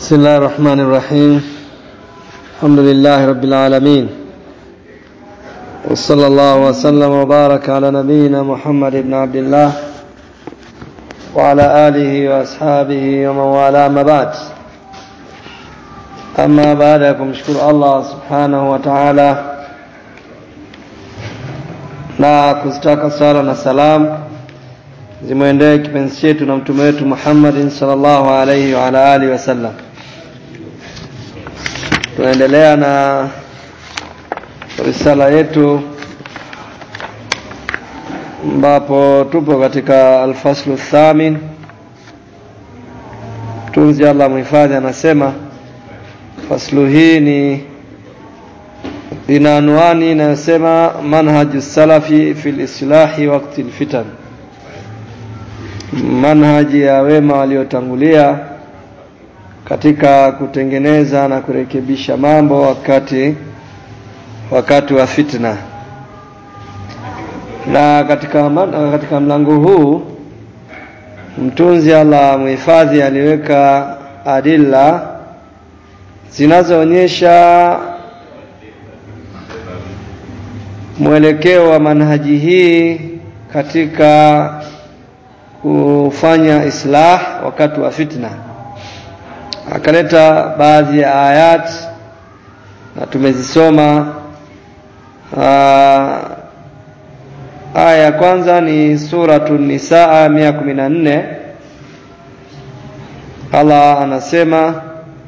بسم الله الرحمن الرحيم الحمد لله رب العالمين وصلى الله وسلم وبارك على نبينا محمد بن عبد الله وعلى آله وأصحابه ومن والاه ما بعد أما بعد kumshukuru Allah subhanahu wa ta'ala na kuzitaka sala na salam zimwendee kipenzi chetu na mtume wetu Muhammadin sallallahu alaihi wa ala alihi wasallam. Tunaendelea na risala yetu ambapo tupo katika alfaslu thamin. Mtunzi Allah mhifadhi anasema faslu hii ni ina anwani inayosema manhaju salafi fil islahi waqti alfitan manhaji ya wema waliotangulia katika kutengeneza na kurekebisha mambo wakati wakati wa fitna na katika katika mlango huu mtunzi Allah muhifadhi aliweka adilla zinazoonyesha mwelekeo wa manhaji hii katika kufanya islah wakati wa fitna akaleta baadhi ya ayat na tumezisoma aya ya kwanza ni suratu nisaa mia kumi na nne Allah anasema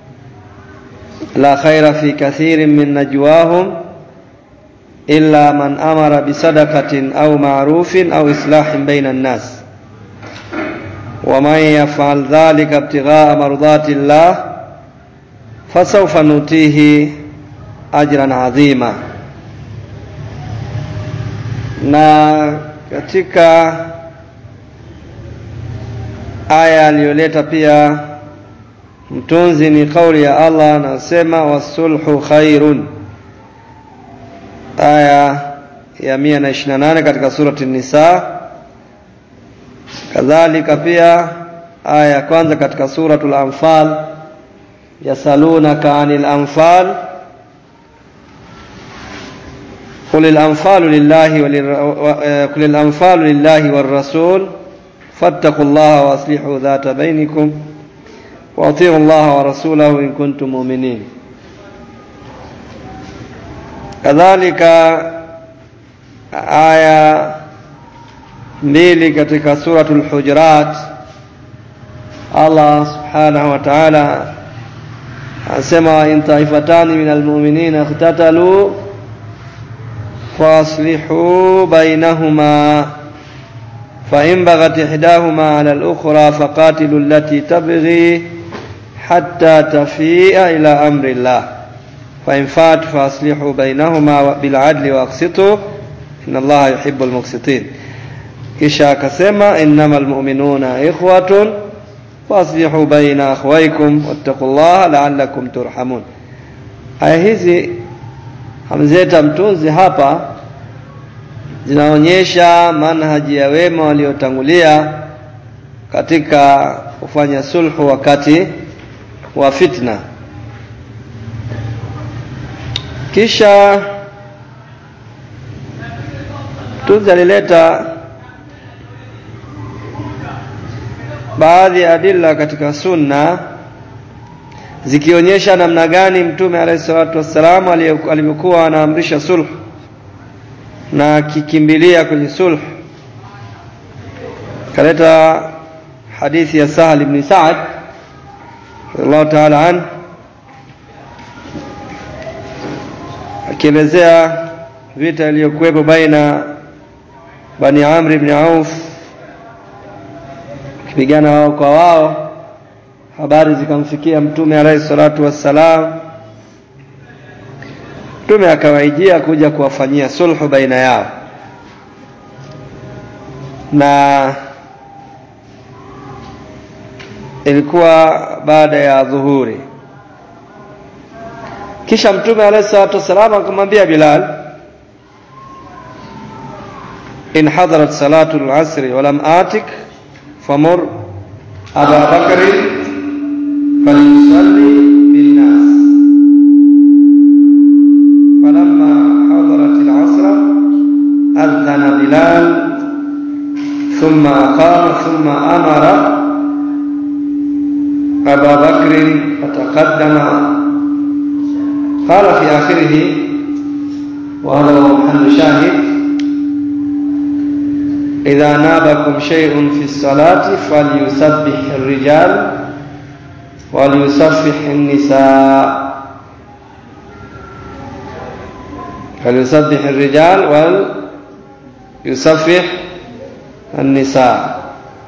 la khaira fi kathirin min najwahum illa man amara bisadaqatin au ma'rufin au islahin baina an-nas ومن يفعل ذلك ابتغاء مرضات الله فسوف نؤتيه أجرا عظيما na katika aya aliyoleta pia mtunzi ni kauli ya Allah anasema wasulhu khairun aya ya 128 katika surati Nisa kadhalika pia aya ya kwanza katika suratul anfal yasalunaka anil anfal قل الأنفال لله قل الأنفال لله والرسول فاتقوا الله وأصلحوا ذات بينكم وأطيعوا الله ورسوله إن كنتم مؤمنين كذلك آية mbili katika suratul hujurat Allah subhanahu wa ta'ala anasema in taifatani minal mu'minina ikhtatalu faslihu bainahuma فإن بغت إحداهما على الأخرى فقاتلوا التي تبغي حتى تفيء إلى أمر الله فإن فات فأصلحوا بينهما بالعدل وأقسطوا إن الله يحب المقسطين kisha akasema innamal mu'minuna ikhwatun faslihu baina akhwaykum wattaqullaha la'allakum turhamun aya hizi hamzeta mtunzi hapa zinaonyesha manhaji ya wema waliotangulia katika kufanya sulhu wakati wa fitna kisha mtunzi alileta baadhi ya adilla katika sunna zikionyesha namna gani mtume alayhi salatu wassalam alivyokuwa anaamrisha sulh na akikimbilia kwenye sulh kaleta hadithi ya Sahal ibn Sa'ad radhiallahu ta'ala an akielezea vita iliyokuwepo baina Bani Amr ibn Auf kupigana wao kwa wao habari zikamfikia mtume alayhi salatu wassalam mtume akawaijia kuja kuwafanyia sulhu baina yao na ilikuwa baada ya dhuhuri kisha mtume alayhi salatu wassalam akamwambia Bilal in hadarat salatu al-asr wa lam atik famur Aba Bakr فليصلي بالناس فلما حضرت العصر أذن بلال ثم أقام ثم أمر أبا بكر فتقدم قال في آخره وهذا هو محل شاهد إذا نابكم شيء في الصلاة فليسبح الرجال وليسبح النساء فليسبح الرجال وليسبح النساء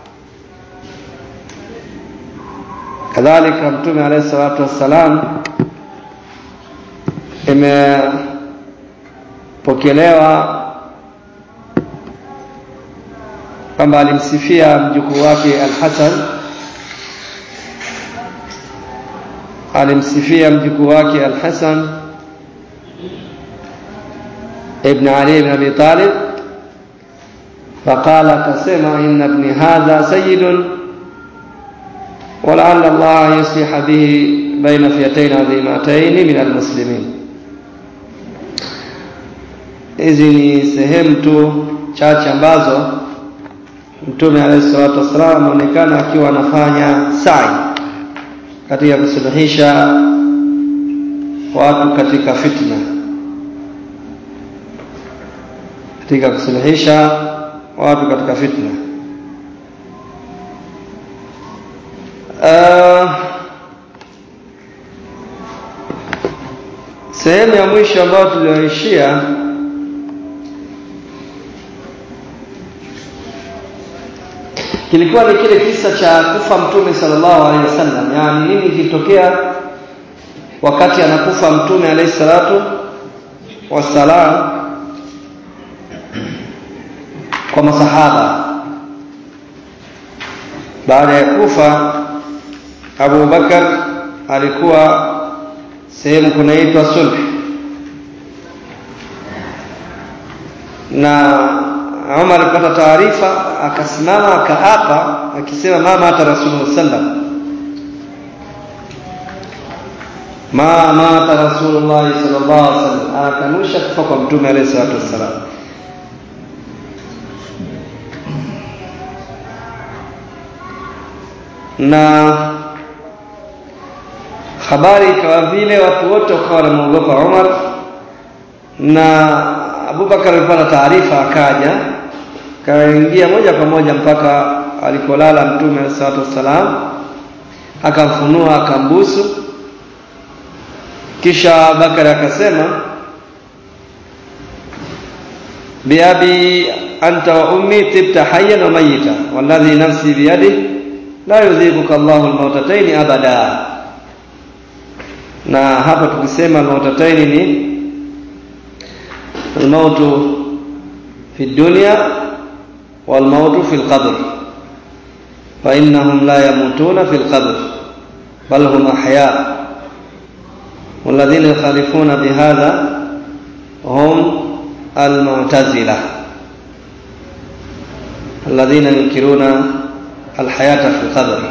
kadhalika mtume alayhi salatu wassalam imepokelewa kwamba alimsifia mjukuu wake Al-Hasan alimsifia mjukuu wake Al-Hasan ibn Ali ibn Abi Talib faqala kasema inna ibni hadha sayyidun ولعل الله يصلح به بين فئتين عظيمتين من المسلمين hizi ni sehemu tu chache ambazo mtume alayhi salatu wassalam ameonekana akiwa anafanya sa'i katika kusuluhisha watu katika fitna katika kusuluhisha watu katika fitna Uh, sehemu ya mwisho ambayo tulioishia kilikuwa ni kile kisa cha kufa mtume sallallahu alaihi wasallam yani nini kilitokea wakati anakufa mtume alaihi salatu wassalam kwa masahaba baada ya kufa Abu Bakar alikuwa sehemu kunaitwa sulh na Umar alipata taarifa akasimama akaapa akisema mama hata Rasulullah sallam ma mata Rasulullah sallallahu alaihi wasallam akanusha kufa kwa mtume alayhi salatu wassalam na habari ikawa vile watu wote wakawa wanamwogopa Umar na Abubakar alipata taarifa akaja kaingia moja kwa moja mpaka alikolala mtume alayhi salatu wassalam akamfunua akambusu kisha Bakari akasema biabi anta wa ummi tibta hayyan wa mayyita walladhi nafsi biyadihi la yudhikuka Allahu almautataini abada na hapa tukisema almautataini ni almautu fi dunya walmautu fi alqabr fa innahum la yamutuna fi alqabr bal hum ahya والذين يخالفون بهذا هم المعتزلة الذين ينكرون الحياة في القبر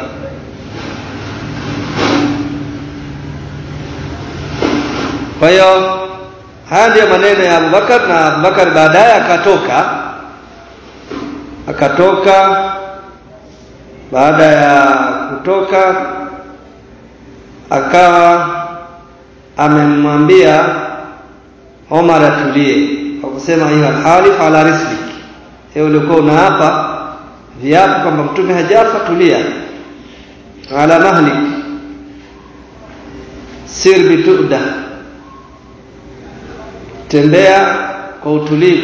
kwa hiyo haya ndiyo maneno ya Abubakar na Abubakar baadaye akatoka akatoka baada ya kutoka akawa amemwambia Omar atulie kwa kusema hiyo halif ala rislik hiyo ulikuwa unaapa viapo kwamba mtume hajafa tulia ala mahlik sir bituda tembea kwa utulivu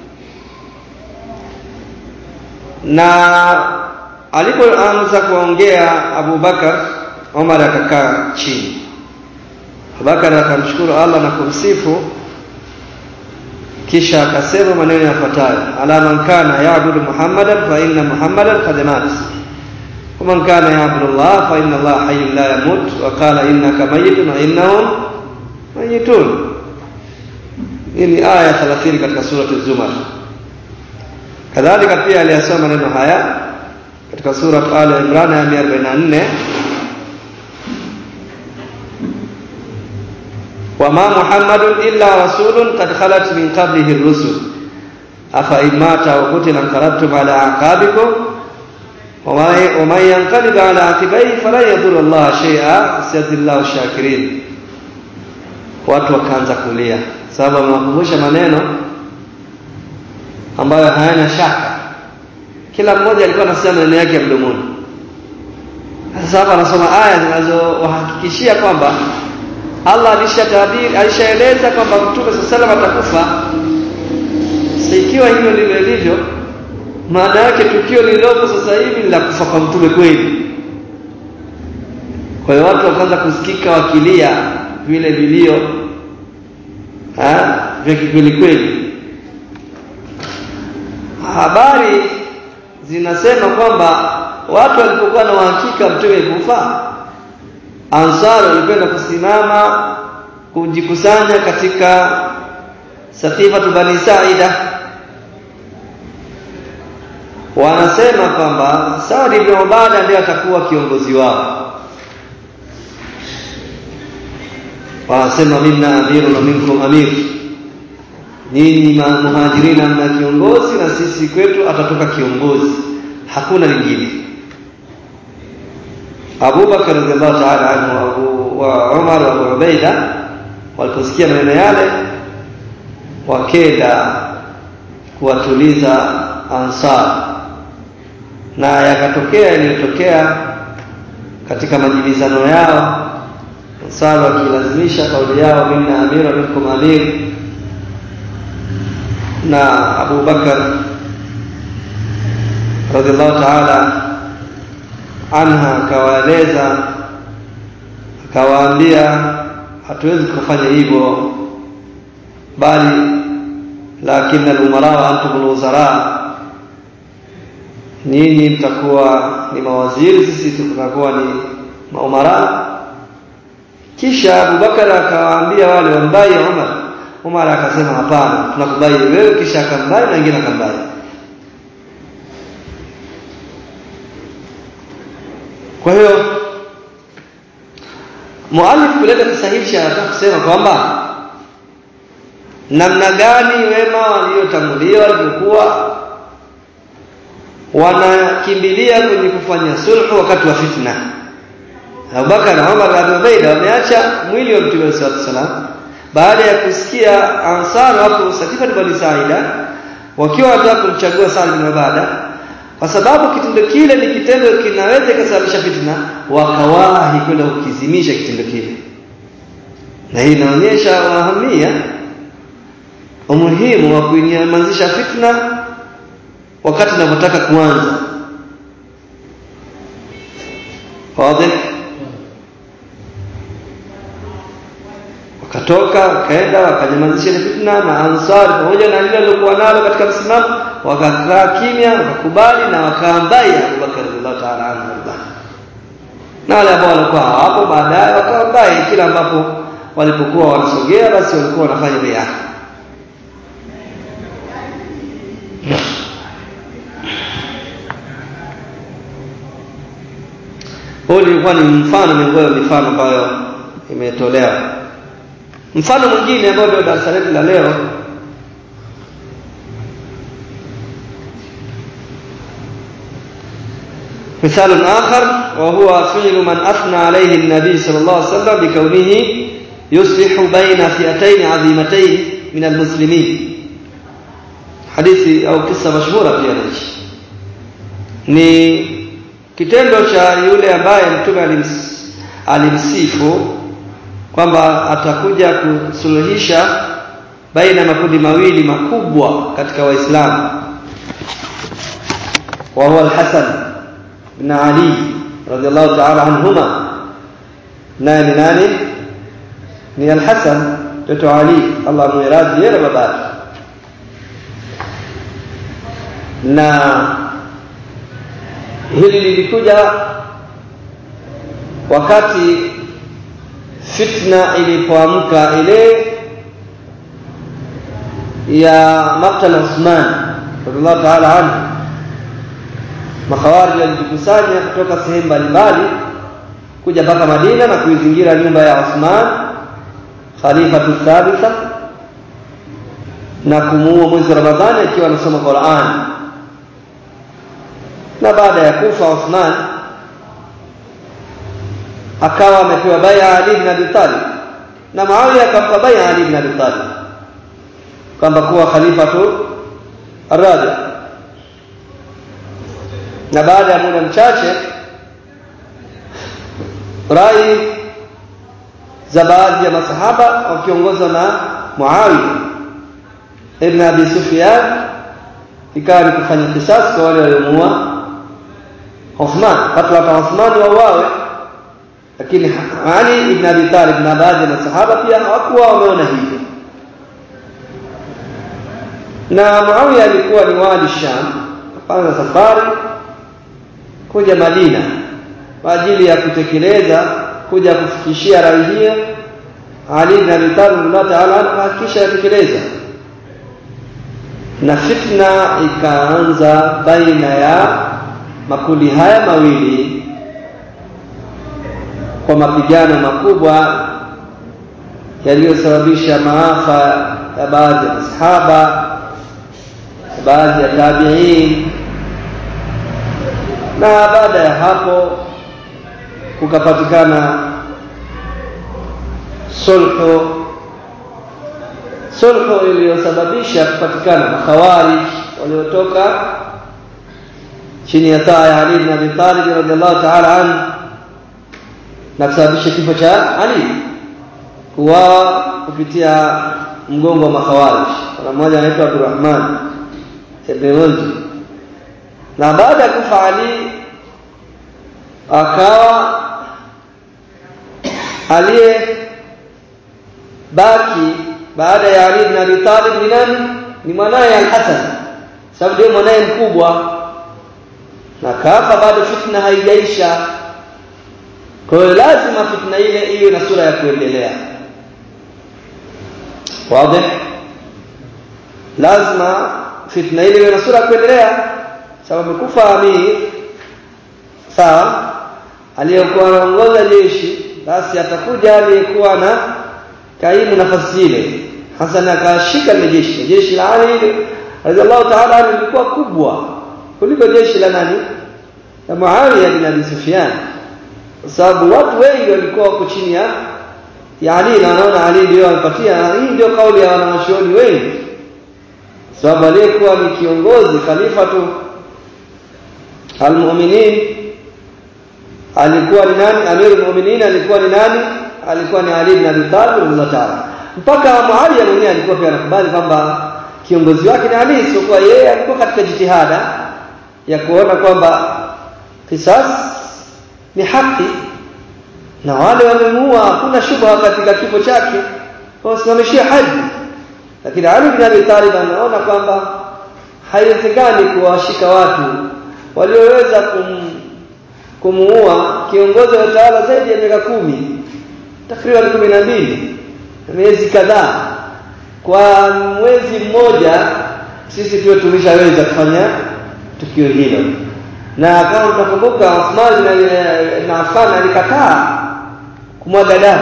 na alipoanza kuongea Abubakar Omar akakaa chini Abubakar akamshukuru Allah na kumsifu kisha akasema maneno yafuatayo ala man kana ya'budu muhammadan fa inna muhammadan qad mat wa man kana ya'budu Allah fa inna Allah hayyun la yamut wa qala innaka mayyitun wa innahum mayyitun hii ni aya 30 katika surati az-zumar kadhalika pia aliyasoma maneno haya katika sura al imran ya 144 wama muhammadun illa rasulun qad khalat min qablihi ar-rusul afa imata wa qutila qalabtum ala aqabikum wa man yanqalib ala aqibayhi falan yadhurra Allah shay'a sayadillahu shakirin watu wakaanza kulia sababu amewakumbusha maneno ambayo hayana shaka kila mmoja alikuwa anasema maneno yake ya mdomoni sasa hapa anasoma aya zinazowahakikishia kwamba Allah alishatabiri alishaeleza kwamba Mtume sallallahu alaihi atakufa sasa ikiwa hilo ndivyo lilivyo maana yake tukio lililopo sasa hivi ni la kufa kwa mtume kweli kwa hiyo watu wakaanza kusikika wakilia vile vilio vya kikweli kweli habari zinasema kwamba watu walipokuwa na uhakika mtume kufa ansar walipenda kusimama kujikusanya katika safifatu bani saida wanasema kwamba Saad ibn Ubada ndiye atakuwa kiongozi wao wanasema minna amirun wa minkum amir nyinyi muhajirina mna kiongozi na sisi kwetu atatoka kiongozi hakuna lingine Abu Bakar radhiallahu ta'ala anhu Abu wa Umar wa Abu Ubaida waliposikia maneno yale wakenda kuwatuliza Ansar na yakatokea iliyotokea katika majibizano yao Ansar wakilazimisha kauli yao minna amira minkum amir na Abu Bakar radhiallahu ta'ala anha akawaeleza akawaambia hatuwezi kufanya hivyo bali lakini al-umara wa antum al-wuzara nyinyi mtakuwa ni mawaziri sisi tutakuwa ni maumara kisha Abubakar akawaambia wale wambai Umar Umar akasema hapana tunakubali wewe kisha akambai na wengine akambai kwa hiyo muallif kuleta kisahihisha anataka kusema kwamba namna gani wema waliotangulia walivyokuwa wanakimbilia kwenye kufanya sulhu wakati wa fitna Abubakar na Umar na Abu Ubaida wameacha mwili wa Mtume صلى الله عليه baada ya kusikia Ansar hapo Sakifa bani Saida wakiwa wanataka kumchagua Saad bin Ubada kwa sababu kitendo kile ni kitendo kinaweza kusababisha fitna wakawahi kwenda kukizimisha kitendo kile na hii inaonyesha wahamia umuhimu wa kuinyamazisha fitna wakati unapotaka kuanza wazi wakatoka wakaenda wakanyamazisha ile fitna na ansari pamoja na lile lilokuwa nalo katika msimamo wakakaa kimya wakakubali na wakaambai Abubakar radhiallahu ta'ala anhu na wale ambao walikuwa hawapo baadaye wakaambai kila ambapo walipokuwa wanasogea basi walikuwa wanafanya bia Huu ulikuwa ni mfano miongoni mwa mifano ambayo imetolewa. Mfano mwingine ambao ndio darasa letu la leo مثال آخر وهو فعل من أثنى عليه النبي صلى الله عليه وسلم بكونه يصلح بين فئتين عظيمتين من المسلمين حديث أو قصة مشهورة في هذا ni kitendo cha yule ambaye mtume alims, alimsifu kwamba atakuja kusuluhisha baina ya makundi mawili makubwa katika waislamu wa huwa al-Hasan ibn Ali radhiallahu ta'ala anhuma naye ni nani ni al-Hasan mtoto Ali Allah muiradhi yeye na babake na hili lilikuja wakati fitna ilipoamka ile ya maktal Uthman radhiallahu ta'ala anhu makhawarij walijikusanya kutoka sehemu mbalimbali kuja mpaka Madina na kuizingira nyumba ya Uthman khalifatu thalitha na kumuua mwezi wa Ramadhani akiwa anasoma Qur'an na baada ya kufa Uthman akawa amepewa bai'a Ali ibn Abi Talib na Muawiya akampa bai'a Ali ibn Abi Talib kwamba kuwa khalifatu arabi na baada ya muda mchache rai za baadhi ya masahaba wakiongozwa na Muawiya ibn Abi Sufyan ikawa ni kufanya kisasi kwa wale waliomuua Uthman katla kwa Uthman wauawe lakini Ali ibn Abi Talib na baadhi ya masahaba pia hawakuwa wameona hivyo na Muawiya alikuwa ni wali Sham kapanga safari kuja Madina kwa ajili ya kutekeleza kuja kufikishia rai hiyo Ali ibn Abi Talib Allah Ta'ala kuhakikisha yatekeleza na fitna ikaanza baina ya makundi haya mawili kwa mapigano makubwa yaliyosababisha maafa ya baadhi ya masahaba baadhi ya tabi'in na baada ya hapo kukapatikana sulhu sulhu iliyosababisha kupatikana makhawarij waliotoka chini ya taa ya Ali ibn Abi Talib radhiallahu ta'ala anhu na kusababisha kifo cha Ali kuwa kupitia mgongo wa makhawarij kuna mmoja anaitwa Abdurrahman ibn Munzir na baada ya kufa Ali akawa aliye baki baada ya Ali ibn Abi Talib ni nani ni mwanaye Al-Hasan sababu ndio mwanaye mkubwa na kafa bado fitna haijaisha kwa hiyo lazima fitna ile iwe na sura ya kuendelea wazi lazima fitna ile iwe na sura ya kuendelea sababu kufa amir sawa aliyekuwa anaongoza jeshi basi atakuja aliyekuwa na kaimu nafasi ile Hasan akashika ile jeshi jeshi la Ali radhiallahu ta'ala lilikuwa kubwa kuliko jeshi la nani la Muawiya bin Abi Sufyan kwa sababu watu wengi walikuwa wako chini ya ya Ali na wanaona Ali ndio alipatia hii ndio kauli ya wanawachuoni wengi sababu aliyekuwa ni kiongozi khalifatu almu'minin alikuwa ni nani amirul mu'minin alikuwa ni nani alikuwa ni Ali ibn Abi Talib radhiallahu ta'ala mpaka Muawiya mwenyewe alikuwa pia anakubali kwamba kiongozi wake ni Ali sio yeye alikuwa katika jitihada ya kuona kwamba kisas ni haki na wale wamemuua hakuna shubha katika kifo chake kwa kusimamishia haji lakini Ali bin Abi Talib anaona kwamba haiwezekani kuwashika watu walioweza kum, kumuua kiongozi wa utawala zaidi ya miaka kumi takriban kumi na mbili miezi kadhaa kwa mwezi mmoja sisi tuwe tumeshaweza kufanya tukio hilo na kama utakumbuka Uthman na Affan alikataa kumwaga damu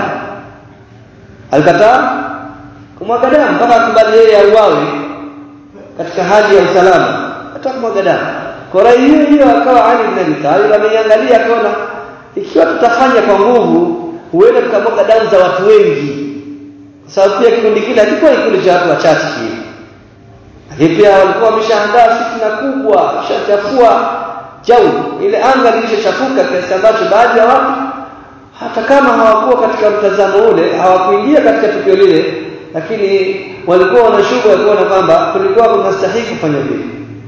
alikataa kumwaga damu mpaka akubali yeye auawe katika hali ya usalama hata kumwaga damu kwa rai hiyo hiyo akawa Ali ibn Abi Talib ameiangalia akaona ikiwa tutafanya kwa nguvu huenda tukamwaga damu za watu wengi kwa sababu pia kikundi kile hakikuwa kikundi cha watu wachache hivi lakini pia walikuwa wameshaandaa fitna kubwa shachafua jau ile anga lilishachafuka kiasi ambacho baadhi ya watu hata kama hawakuwa katika mtazamo ule hawakuingia katika tukio lile lakini walikuwa wanashuku ya kuona kwamba kulikuwa kunastahili kufanya vile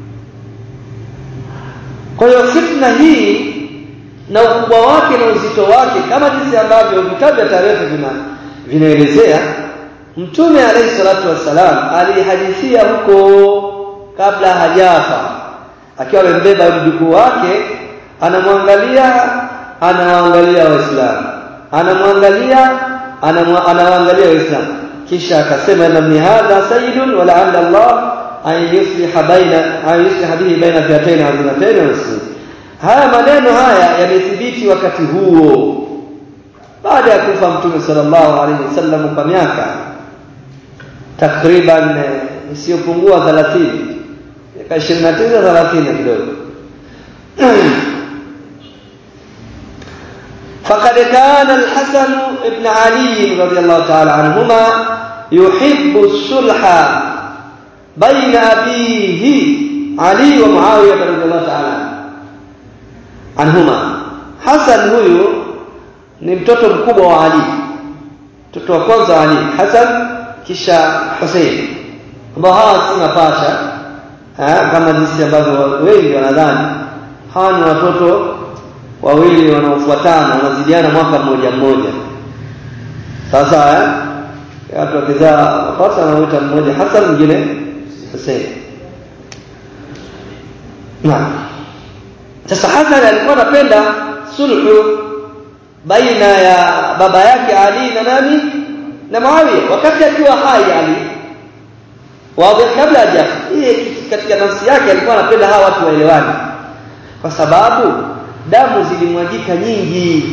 kwa hiyo fitna hii na ukubwa wake na uzito wake kama jinsi ambavyo vitabu vya tarehe vina vinaelezea mtume alayhi salatu wassalam alihadithia huko kabla hajafa akiwa amembeba mjukuu wake anamwangalia anawaangalia waislamu anamwangalia anawaangalia waislamu kisha akasema inna hadha sayyidun wa la'alla Allah an yusliha baina an yusliha bihi baina fi'atayn 'azimatayn wa muslimin haya maneno haya yamethibiti wakati huo baada ya kufa mtume sallallahu alaihi wasallam kwa miaka takriban isiyopungua 30 miaka 29 30 kidogo فقد كان الحسن بن علي رضي الله تعالى عنهما يحب الصلح بين أبيه علي ومعاوية رضي الله تعالى عنهما حسن huyu ni mtoto mkubwa wa Ali mtoto wa kwanza wa Ali Hassan kisha Hussein ambao hawa si mapacha kama jinsi ambavyo wengi wanadhani hawa ni watoto wawili wanaofuatana wanazidiana mwaka mmoja mmoja sasa eh watu wakizaa mapacha wanaoita mmoja Hassan mwingine Hussein naam sasa Hassan alikuwa anapenda sulhu baina ya baba yake Ali na nani na Muawiya wakati akiwa hai Ali wazi kabla haja katika nafsi yake alikuwa anapenda hawa watu waelewane kwa sababu damu zilimwagika nyingi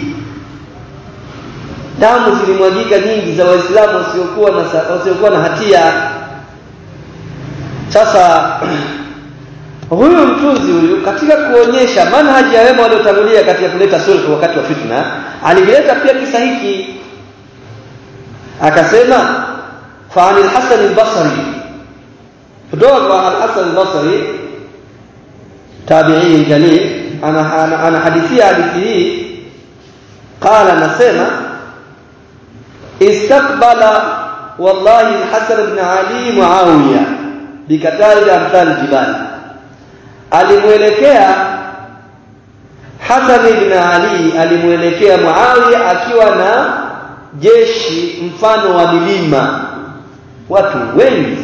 damu zilimwagika nyingi za waislamu wasiokuwa na wasiokuwa na hatia sasa huyu mtunzi huyu katika kuonyesha manhaji ya wema waliotangulia katika kuleta sulhu wakati wa fitna alileta pia kisa hiki akasema fa anil hasan al-basri kutoka kwa al-hasan al-basri tabi'i jalil ana ana, ana hadithia hadithi hii qala nasema istaqbala wallahi al-hasan ibn ali muawiya bikatari amthal jibal alimuelekea Hasan ibn Ali alimuelekea Muawiya akiwa na jeshi mfano wa milima watu wengi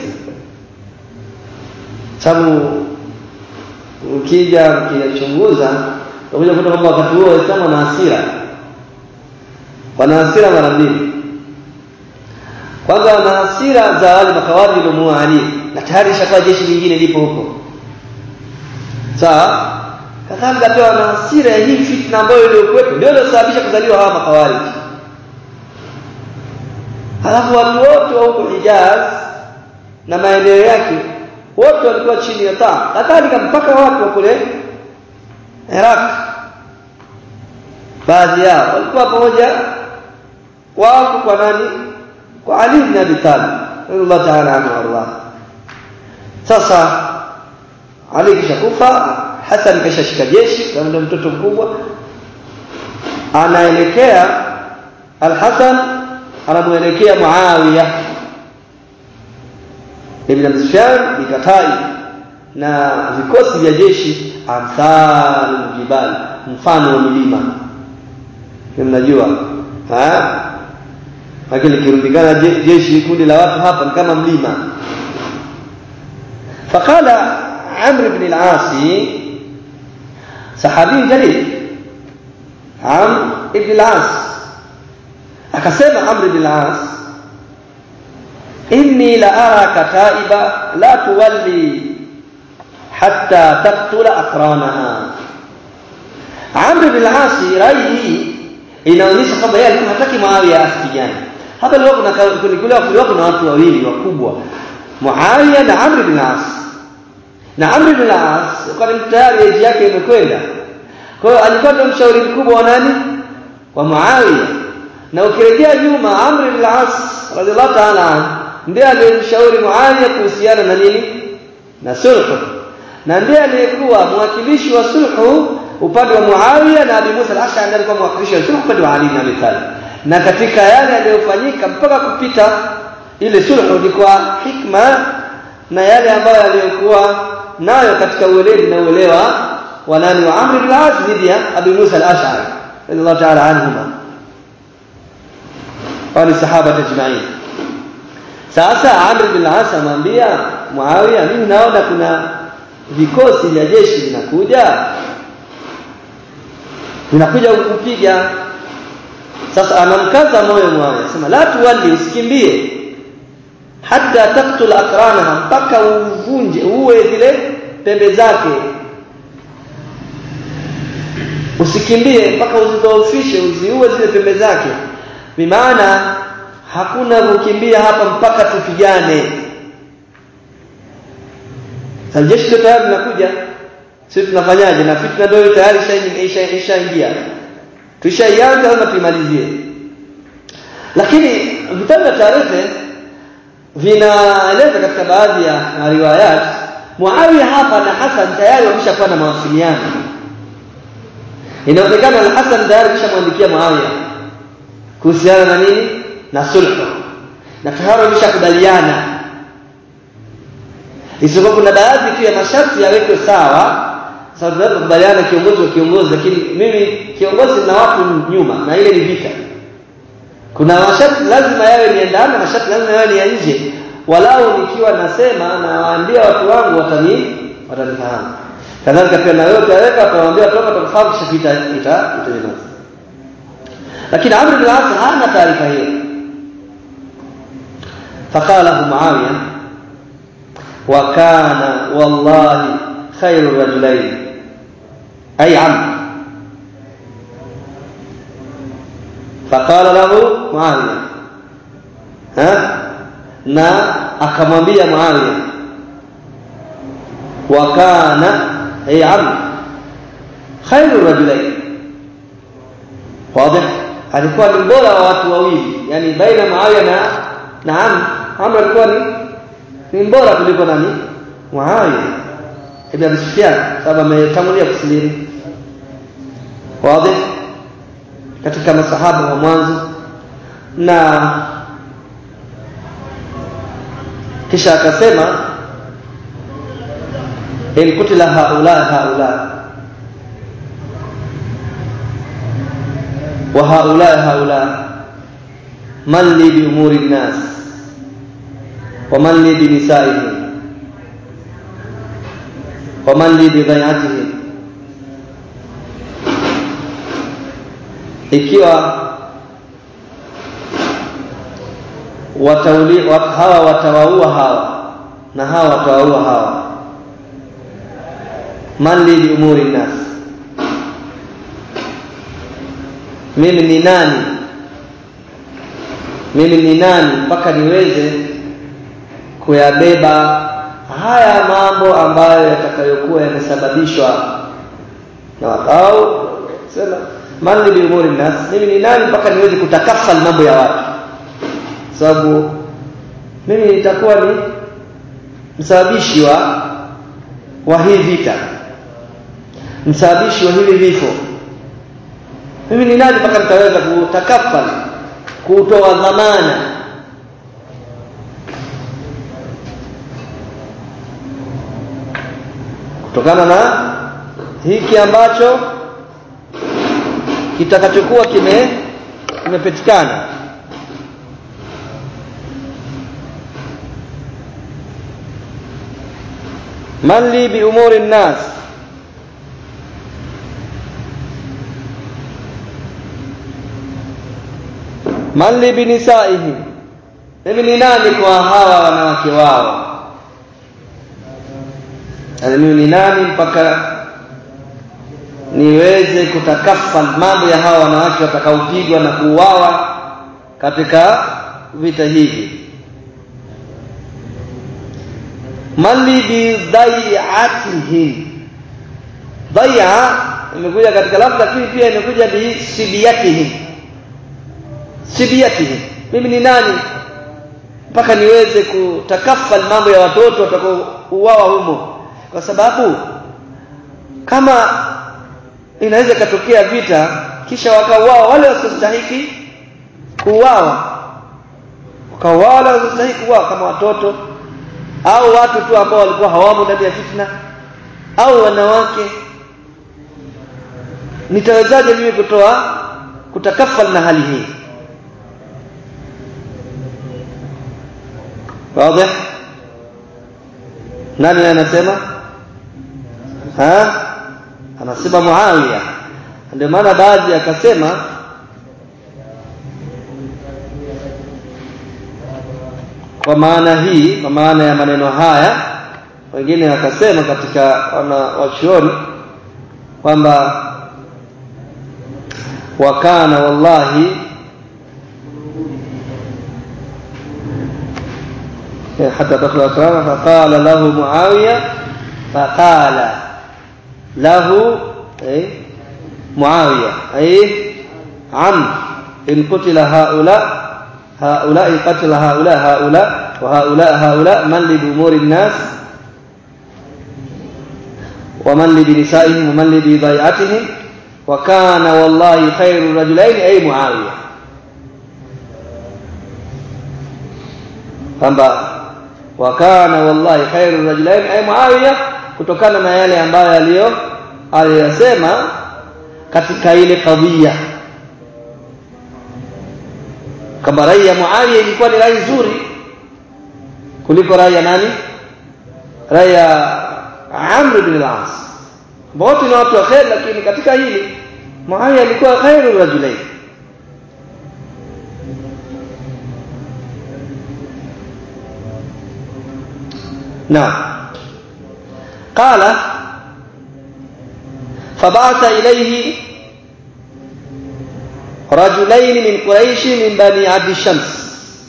sababu ukija ukiyachunguza utakuja kuta kwamba wakati huo Waislamu wana hasira wana hasira mara mbili kwanza wana hasira za wale makawaji waliomuua Ali na tayari ishakuwa jeshi lingine lipo huko sawa kadhalika pia wana hasira ya hii fitna ambayo iliyokuwepo ndio iliyosababisha kuzaliwa hawa makawariji halafu watu wote wa huko Hijaz na maeneo yake wote walikuwa chini ya taa kadhalika mpaka watu wa kule Iraq baadhi yao walikuwa pamoja wako kwa nani kwa Ali ibn Abi Talib radhiallahu ta'ala anhu warḍah sasa Ali kisha kufa Hassan kashashika jeshi kama ndio mtoto mkubwa anaelekea Al-Hasan anamuelekea Muawiya ibn Abi Sufyan bikatai na vikosi vya jeshi amthal jibal mfano wa milima mnajua ha lakini kirundikana jeshi kundi la watu hapa ni kama mlima faqala Amr ibn al-As sahabi jalil Amr ibn al-As akasema Amr ibn al-As inni la araka taiba la tuwalli hatta taqtula aqranaha Amr ibn al-As rai hii inaonyesha kwamba yeye alikuwa hataki Muawiya asipigane hapa leo kuna kulikuwa kulikuwa kuna watu wawili wakubwa Muawiya na Amr ibn al-As na Amr ibn al-As kwa tayari eji yake imekwenda kwa hiyo alikuwa ndo mshauri mkubwa wa nani wa Muawiya na ukirejea nyuma Amr ibn al-As radhiallahu ta'ala ndiye aliyemshauri Muawiya kuhusiana na nini na sulhu na ndiye aliyekuwa mwakilishi wa sulhu upande wa Muawiya na Abi Musa al-Ash'ari ndiye alikuwa mwakilishi wa sulhu upande wa Ali ibn Abi Talib na katika yale yaliyofanyika mpaka kupita ile sulhu ni kwa hikma na yale ambayo yaliyokuwa nayo katika ueledi na uelewa wa nani wa Amr ibn al-As dhidi ya Abi Musa al-Ash'ari radiyallahu ta'ala anhuma wa ni sahaba tajma'in sasa Amr ibn al-As amwambia Muawiya mimi naona kuna vikosi vya jeshi vinakuja vinakuja kukupiga sasa anamkaza moyo Muawiya sema la tuwali usikimbie hata taktula akranaha mpaka uvunje uwe zile pembe zake usikimbie mpaka uzidhoofishe uziue zile pembe zake bimaana hakuna kukimbia hapa mpaka tupigane aljeshi ndio tayari linakuja sisi tunafanyaje na fitna ndio tayari ishaingia tuishaianza lazima tuimalizie lakini vitabu vya tarehe vinaeleza katika baadhi ya riwayat Muawiya hapa na Hassan tayari wameshakuwa na mawasiliano inaonekana al-Hassan tayari kishamwandikia Muawiya kuhusiana na nini na sulhu na tayari wameshakubaliana isipokuwa kuna baadhi tu ya masharti yawekwe sawa sababu tunaweza kukubaliana kiongozi wa kiongozi lakini mimi kiongozi na watu nyuma na ile ni vita kuna masharti lazima yawe ni ndani masharti lazima yawe ni ya nje walau nikiwa nasema na waambia watu wangu watani watanifahamu kadhalika pia na wewe utaweka utawaambia watu wako watakufahamu kisha vita ita itajeneza lakini Amr bin As hana taarifa hiyo faqala Muawiya wa kana wallahi khairu rajulain ay Amr faqala lahu Muawiya ha na akamwambia Muawiya wa kana ay Amr khairu rajulain wazi alikuwa ni bora wa watu wawili yani baina Muawiya na na Amr Amr alikuwa ni ni bora kuliko nani Muawiya ibn Abi Sufyan sababu ametangulia kusilimu wazi katika masahaba wa mwanzo na kisha akasema in kutila haula haula wa haula haula man li bi umuri nnas wa man li bi nisaihim wa man li bi dhayatihim ikiwa watauli wat, hawa watawaua hawa na hawa watawaua hawa man li bi umuri nnas mimi ni nani mimi ni nani mpaka niweze kuyabeba haya mambo ambayo yatakayokuwa yamesababishwa na au sema man li bi umuri nnas mimi ni nani mpaka niweze kutakafal mambo ya watu sababu mimi nitakuwa ni msababishi wa wa hii vita msababishi wa hivi vifo mimi ni nani mpaka nitaweza kutakafal kutoa dhamana kutokana na hiki ambacho kitakachokuwa kime kimepatikana man li bi umuri nnas man li bi nisaihim mimi ni nani kwa hawa wanawake wao yani mimi ni nani mpaka niweze kutakafal mambo ya hawa wanawake watakaopigwa na kuuawa katika vita hivi mali bi dai'atihim dai'a imekuja katika lafzi lakini pia imekuja bi sibiyatihim sibiyatihim mimi ni nani mpaka niweze kutakafal mambo ya watoto watakaouawa humo kwa sababu kama inaweza ikatokea vita kisha wakauawa wale wasiostahiki kuuawa wakauawa wale wasiostahiki kuuawa kama watoto au watu tu ambao walikuwa hawamo ndani ya fitna au wanawake nitawezaje mimi kutoa kutakafal na hali hii wazi nani anasema ha anasema Muawiya ndio maana baadhi akasema kwa maana hii kwa maana ya maneno haya wengine wakasema katika wana wachuoni kwamba wakana wallahi حتى تدخل أكرامه فقال له معاوية فقال له أي معاوية أي عم إن قتل هؤلاء هؤلاء قتل هؤلاء هؤلاء وهؤلاء هؤلاء من لي بأمور الناس ومن لي بنسائهم ومن لي بضيعتهم وكان والله خير الرجلين أي معاوية kwamba wakana wallahi khairu rajulain ay Muawiya kutokana na yale ambayo aliyo aliyosema katika ile kadhia kama rai ya Muawiya ilikuwa ni rai nzuri kuliko rai ya nani rai ya Amr bin al-As wote ni watu wa khair lakini katika hili Muawiya alikuwa khairu rajulain نعم قال فبعث إليه رجلين من قريش من بني عبد الشمس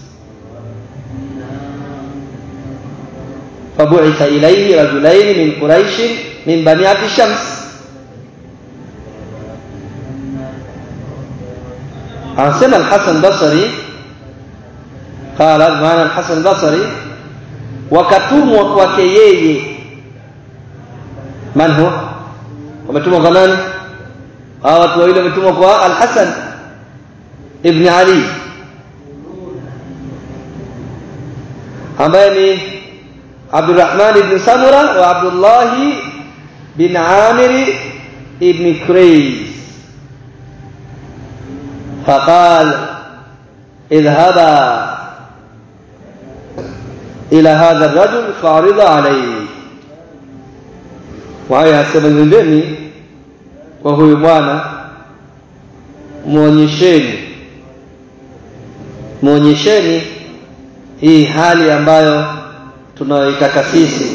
فبعث إليه رجلين من قريش من بني عبد الشمس anasema Al-Hasan Basri qala maana Al-Hasan Basri wakatumwa kwake yeye man huwa wametumwa kwa nani hao watu wawili wametumwa kwa Al-Hasan ibn Ali ambaye ni Abdurrahman ibn Samura wa Abdullah bin Amir ibn Qurayz فقال اذهبا إلى هذا الرجل فعرض عليه وهي asema nendeni kwa huyu bwana muonyesheni muonyesheni hii hali ambayo tunayoitaka sisi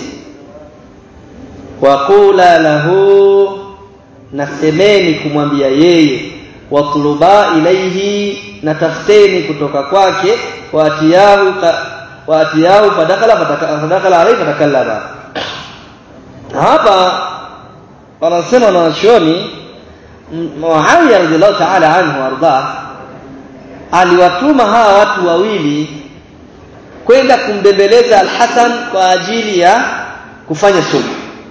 waqula lahu nasemeni kumwambia yeye watluba ilaihi na tafuteni kutoka kwake waatiyahu waatiyahu fadakhala fadakhala alayhi fatakallama hapa wanasema wanachuoni Muawiya radhiallahu ta'ala anhu warda aliwatuma hawa watu wawili kwenda kumbembeleza Al-Hasan kwa ajili ya kufanya sulhu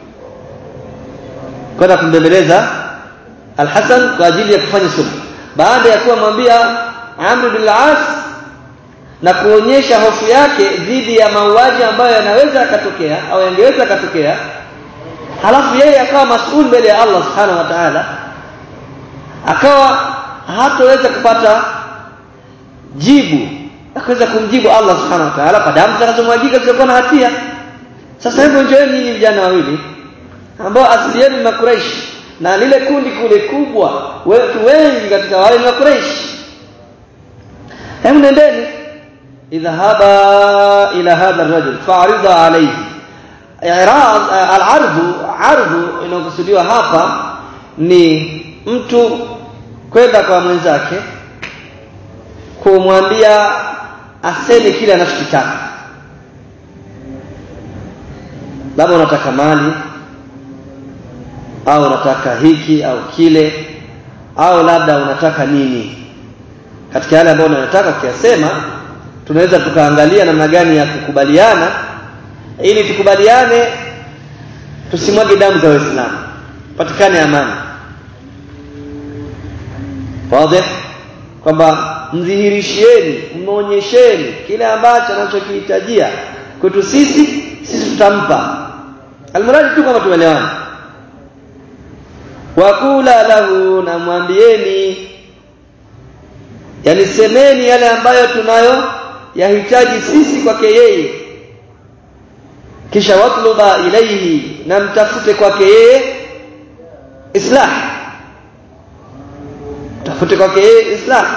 kwenda kumbembeleza Al-Hasan kwa ajili ya kufanya sulhu baada ya kuwa mwambia Amr bin al-As na kuonyesha hofu yake dhidi ya mauaji ambayo yanaweza yakatokea au yangeweza yakatokea halafu yeye akawa masuul mbele ya Allah subhanahu wa ta'ala akawa hatoweza kupata jibu akaweza kumjibu Allah subhanahu wa ta'ala kwa damu zitakazomwagika zisizokuwa na hatia sasa hebu njoeni nyinyi vijana wawili ambao asili yenu ni makuraishi na lile kundi kule kubwa wetu wengi katika wale ni makuraishi hebu nendeni idhahaba ila hadha ar-rajul fa'rida alayhi i'rad al-ardhu ardhu inayokusudiwa hapa ni mtu kwenda kwa mwenzake kumwambia aseme kile anachokitaka labda unataka mali au unataka hiki au kile au labda unataka nini katika yale ambayo unayotaka ukiyasema tunaweza tukaangalia namna gani ya kukubaliana ili tukubaliane tusimwage damu za waislamu patikane amani wazi kwamba mdhihirishieni mmeonyesheni kile ambacho anachokihitajia kwetu sisi sisi tutampa almuradi tu kama tumeelewana wakula lahu na mwambieni yani semeni yale ambayo tunayo yahitaji sisi kwake yeye kisha watluba ilaihi na mtafute kwake yeye islah tafute kwake yeye islah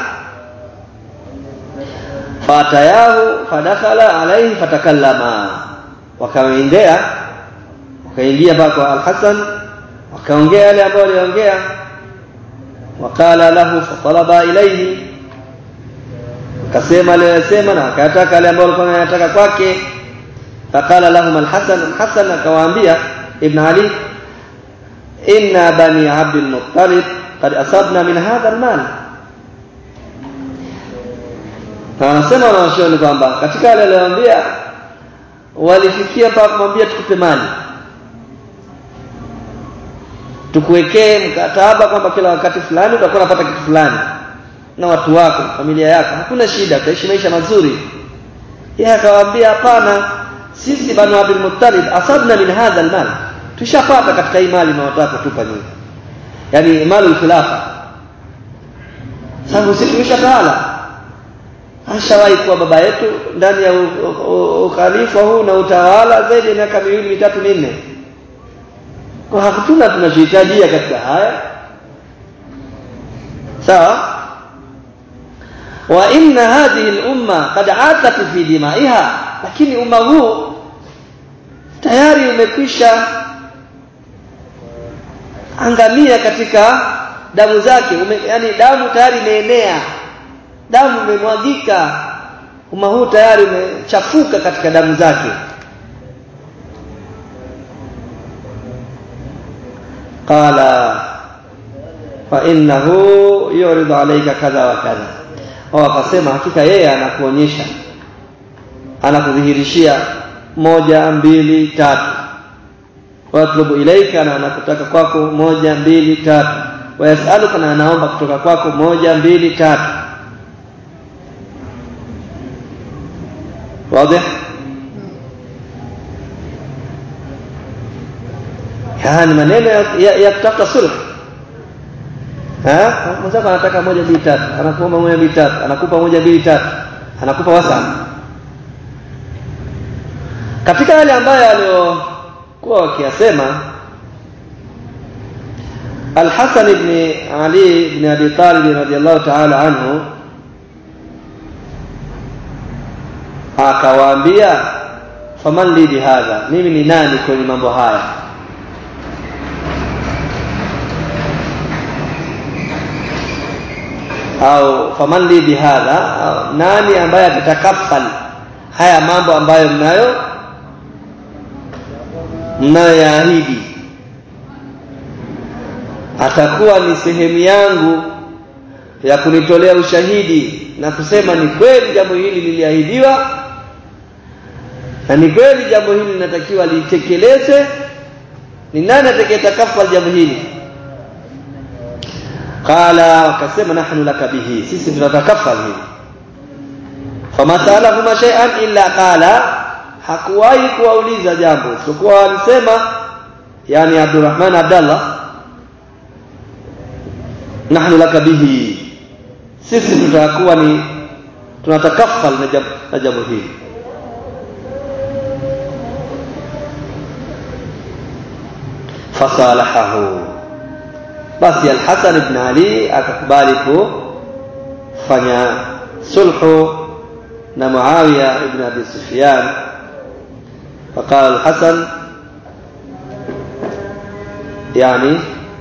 fatayahu fadakhala alaihi fatakallama wakaendea wakaingia mpaka al-Hasan wakaongea yale ambayo waliongea wakala lahu fatalaba ilaihi akasema aliyosema na akataka yale ambayo alikuwa anayataka kwake faqala lahum al-Hasan Hasan akawaambia Ibn Ali inna bani Abdul Muttalib qad asabna min hadha al-mal na anasema wanawachuoni kwamba katika yale aliyoambia walifikia mpaka kumwambia tukupe mali tukuwekee mkataba kwamba kila wakati fulani utakuwa unapata kitu fulani na watu wako familia yako hakuna shida utaishi maisha mazuri yeye akawaambia hapana sisi banu Abdul Muttalib asabna min hadha almal tushapata katika hii mali na wataka kutupa nyinyi yani mali khilafa sababu sisi tumeshatawala ashawahi kuwa baba yetu ndani ya ukhalifa huu na utawala zaidi ya miaka miwili mitatu minne kwa hakuna tunachohitajia katika haya sawa wa inna hadhihi al-umma qad atat fi dimaiha lakini umma huu tayari umekwisha angamia katika damu zake ume, yani damu tayari imeenea damu imemwagika umma huu tayari umechafuka katika damu zake qala fa innahu yuridu alayka kadha wa kadha au akasema hakika yeye anakuonyesha anakudhihirishia moja mbili tatu watlubu ilaika na anakutaka kwako moja mbili tatu wayasaluka na anaomba kutoka kwako moja mbili tatu واضح yani maneno ya, ya, ya kutafuta sulh eh mwenzako anataka moja mbili tatu anakuomba moja mbili tatu anakupa moja mbili tatu anakupa wasa katika yale ambayo aliyokuwa wakiyasema Al-Hasan ibn Ali ibn Abi Talib radiyallahu ta'ala anhu akawaambia faman li bihadha mimi ni nani kwenye mambo haya au faman li bihadha nani ambaye atakafal haya mambo ambayo mnayo mnayoyaahidi atakuwa ni sehemu yangu ya kunitolea ushahidi na kusema ni kweli jambo hili liliahidiwa na ni kweli jambo hili linatakiwa litekelezwe ni nani atakayetakaffal jambo hili qala wakasema nahnu laka bihi sisi tunatakaffal hili famasalahuma shay'an illa qala hakuwahi kuwauliza jambo sikuwa alisema yani Abdurrahman Abdallah nahnu laka bihi sisi tutakuwa ni tunatakaffal na jambo hili fasalahahu basi al-Hasan ibn Ali akakubali kufanya sulhu na Muawiya ibn Abi Sufyan فقال الحسن يعني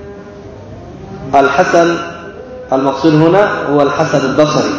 الحسن المقصود هنا هو الحسن البصري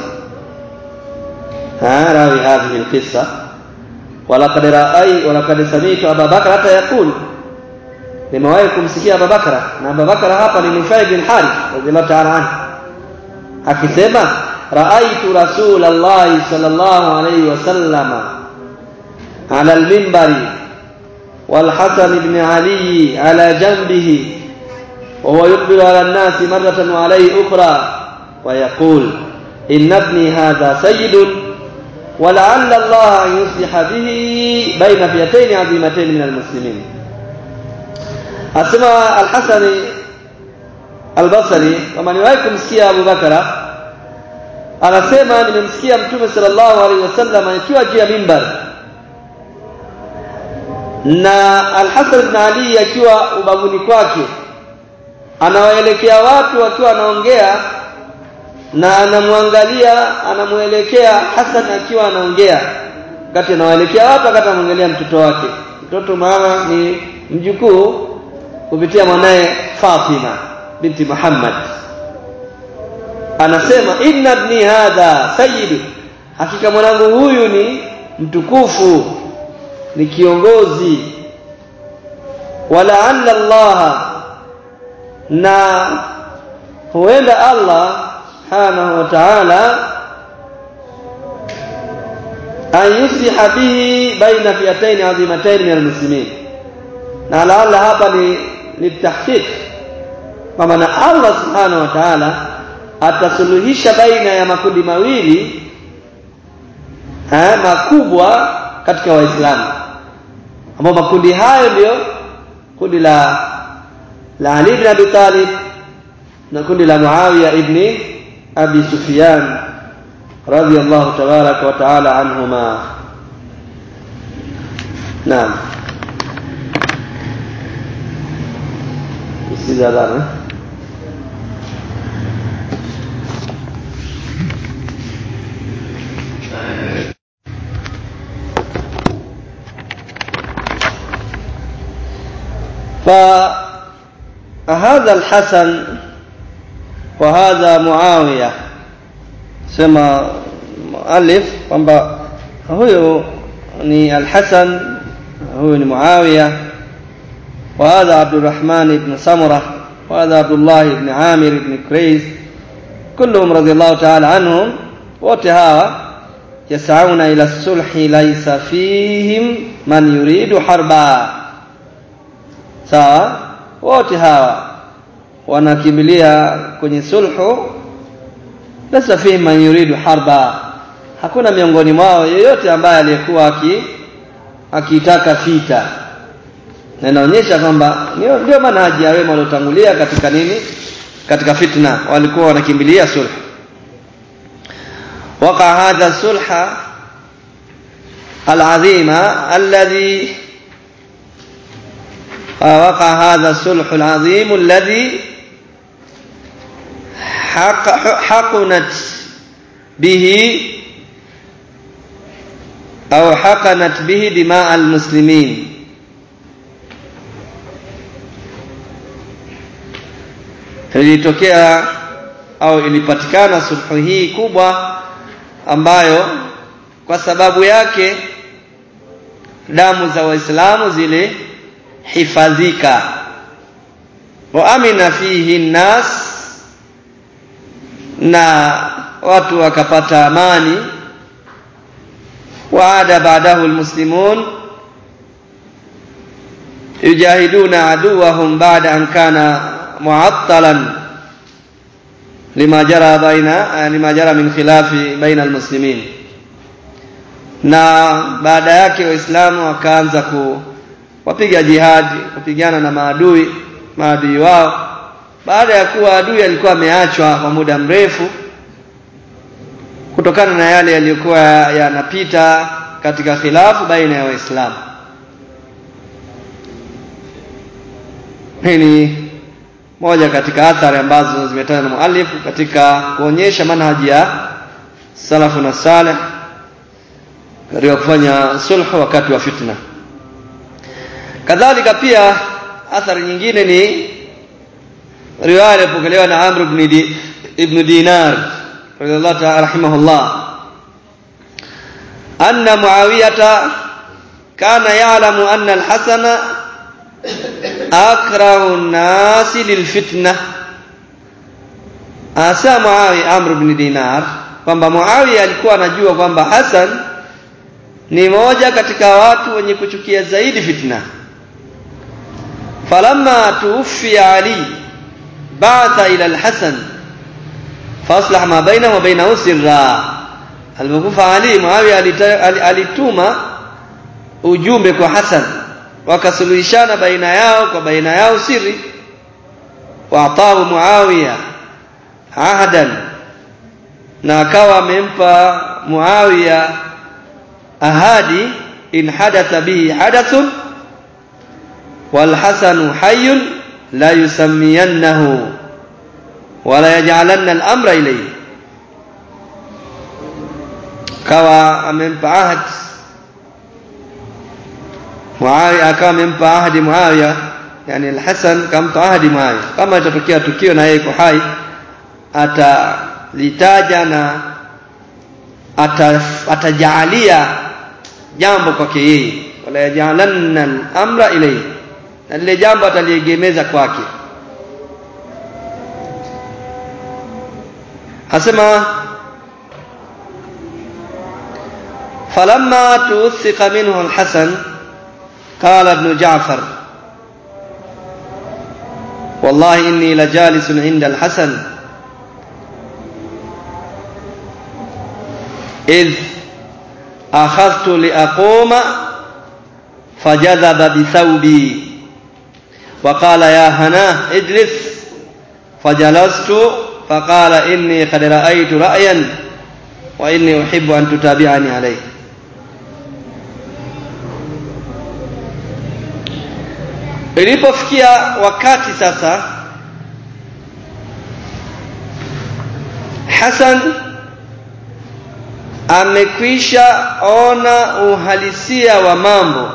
ها راوي هذه القصة ولقد رأي ولقد سمعت أبا بكر حتى يقول nimewahi kumsikia Abu Bakra na Abu Bakra hapa ni Nufai bin Harith radhiallahu ta'ala anhu akisema raaitu Rasulullah sallallahu alayhi wasallama ala al-minbari wal Hasan ibn Ali ala janbihi وهو يقبل على الناس مرة وعليه أخرى ويقول إن ابني هذا سيد ولعل الله أن يصلح به بين فئتين عظيمتين من المسلمين asema al-Hasani al-Basri kama niwahi kumsikia Abu Bakara anasema nimemsikia Mtume sallallahu alaihi wasallam akiwa juu ya mimbar na Al-Hasan ibn Ali akiwa ubavuni kwake anawaelekea watu akiwa anaongea na anamwangalia anamuelekea Hasan akiwa anaongea wakati anawaelekea watu wakati anamwangalia mtoto wake mtoto maana ni mjukuu kupitia mwanaye Fatima binti Muhammad anasema inna ibni hadha sayyid hakika mwanangu huyu ni mtukufu ni kiongozi walaalla Allah na huenda Allah subhanahu wa ta'ala an yusliha bihi baina fiataini adhimataini min almuslimin na laalla hapa ni litahqiq kwamba na Allah subhanahu wa ta'ala atasuluhisha baina ya makundi mawili ha, makubwa katika waislamu ambao makundi hayo ndio kundi la la Ali ibn Abi Talib na kundi la Muawiya ibn Abi Sufyan radiyallahu tabaraka wa taala anhuma naam isiza dhana فهذا الحسن وهذا معاوية سما مؤلف kwamba huyo ni al-Hasan huyo ni Muawiya وهذا عبد الرحمن بن سمرة وهذا عبد الله بن عامر بن كريز كلهم رضي الله تعالى عنهم wote hawa yasauna ila sulhi laysa fihim man yuridu harba sawa wote hawa wanakimbilia kwenye sulhu laysa fihim man yuridu harba hakuna miongoni mwao yeyote ambaye aliyekuwa aki akitaka vita na inaonyesha kwamba ndio manhaji ya wema waliotangulia katika nini katika fitna walikuwa wanakimbilia sulhu وقع هذا الصلح العظيم الذي وقع هذا الصلح العظيم الذي حق حقنت به أو حقنت به دماء المسلمين ilitokea au ilipatikana sulhu hii kubwa ambayo kwa sababu yake damu za waislamu zile hifadhika wa amina fihi nnas na watu wakapata amani waada baadahu almuslimun yujahiduna aduwahum baada an kana muattalan lima jara baina lima jara min khilafi baina almuslimin na baada yake waislamu wakaanza kuwapiga jihadi kupigana na maadui maadui wao baada ya kuwa adui alikuwa ameachwa kwa muda mrefu kutokana na yale yaliyokuwa yanapita katika khilafu baina ya waislamu hii ni moja katika athari ambazo zimetajwa na muallifu katika kuonyesha manhaji ya salafu na saleh katika kufanya sulhu wakati wa fitna kadhalika pia athari nyingine ni riwaya iliyopokelewa na Amr ibn, di, ibn Dinar radhiallahu ta'ala rahimahullah anna Muawiyata kana ya'lamu anna al-Hasana akrahu an-nasi lilfitna asa Muawiya Amr ibn Dinar kwamba Muawiya alikuwa anajua kwamba Hasan ni moja katika watu wenye kuchukia zaidi fitna falamma tuwfiya Ali ba'atha ila al-Hasan faslah ma bainahu wa bainahu sirra alipokufa Ali Muawiya alituma ujumbe kwa Hasan wakasuluhishana baina yao kwa baina yao siri waatahu Muawiya ahadan na akawa amempa Muawiya ahadi in hadatha bihi hadathun wal hasanu hayyun la yusammiyannahu wala yaj'alanna al-amra ilayhi kawa amempa ahad Muawiya akawa amempa ahadi Muawiya yani al-Hasan kampa ahadi Muawiya kama itatokea tukio na yeye yuko hai atalitaja na atajaalia jambo kwake yeye wala yajalanna al-amra ilayhi na lile jambo ataliegemeza kwake asema falamma tuwthika minhu al-hasan qala ibn ja'far wallahi inni lajalisun 'inda al-hasan إذ أخذت لأقوم فجذب بثوبي وقال يا هناه اجلس فجلست فقال إني قد رأيت رأيا وإني أحب أن تتابعني عليه ilipofikia wakati sasa Hasan amekwisha ona uhalisia wa mambo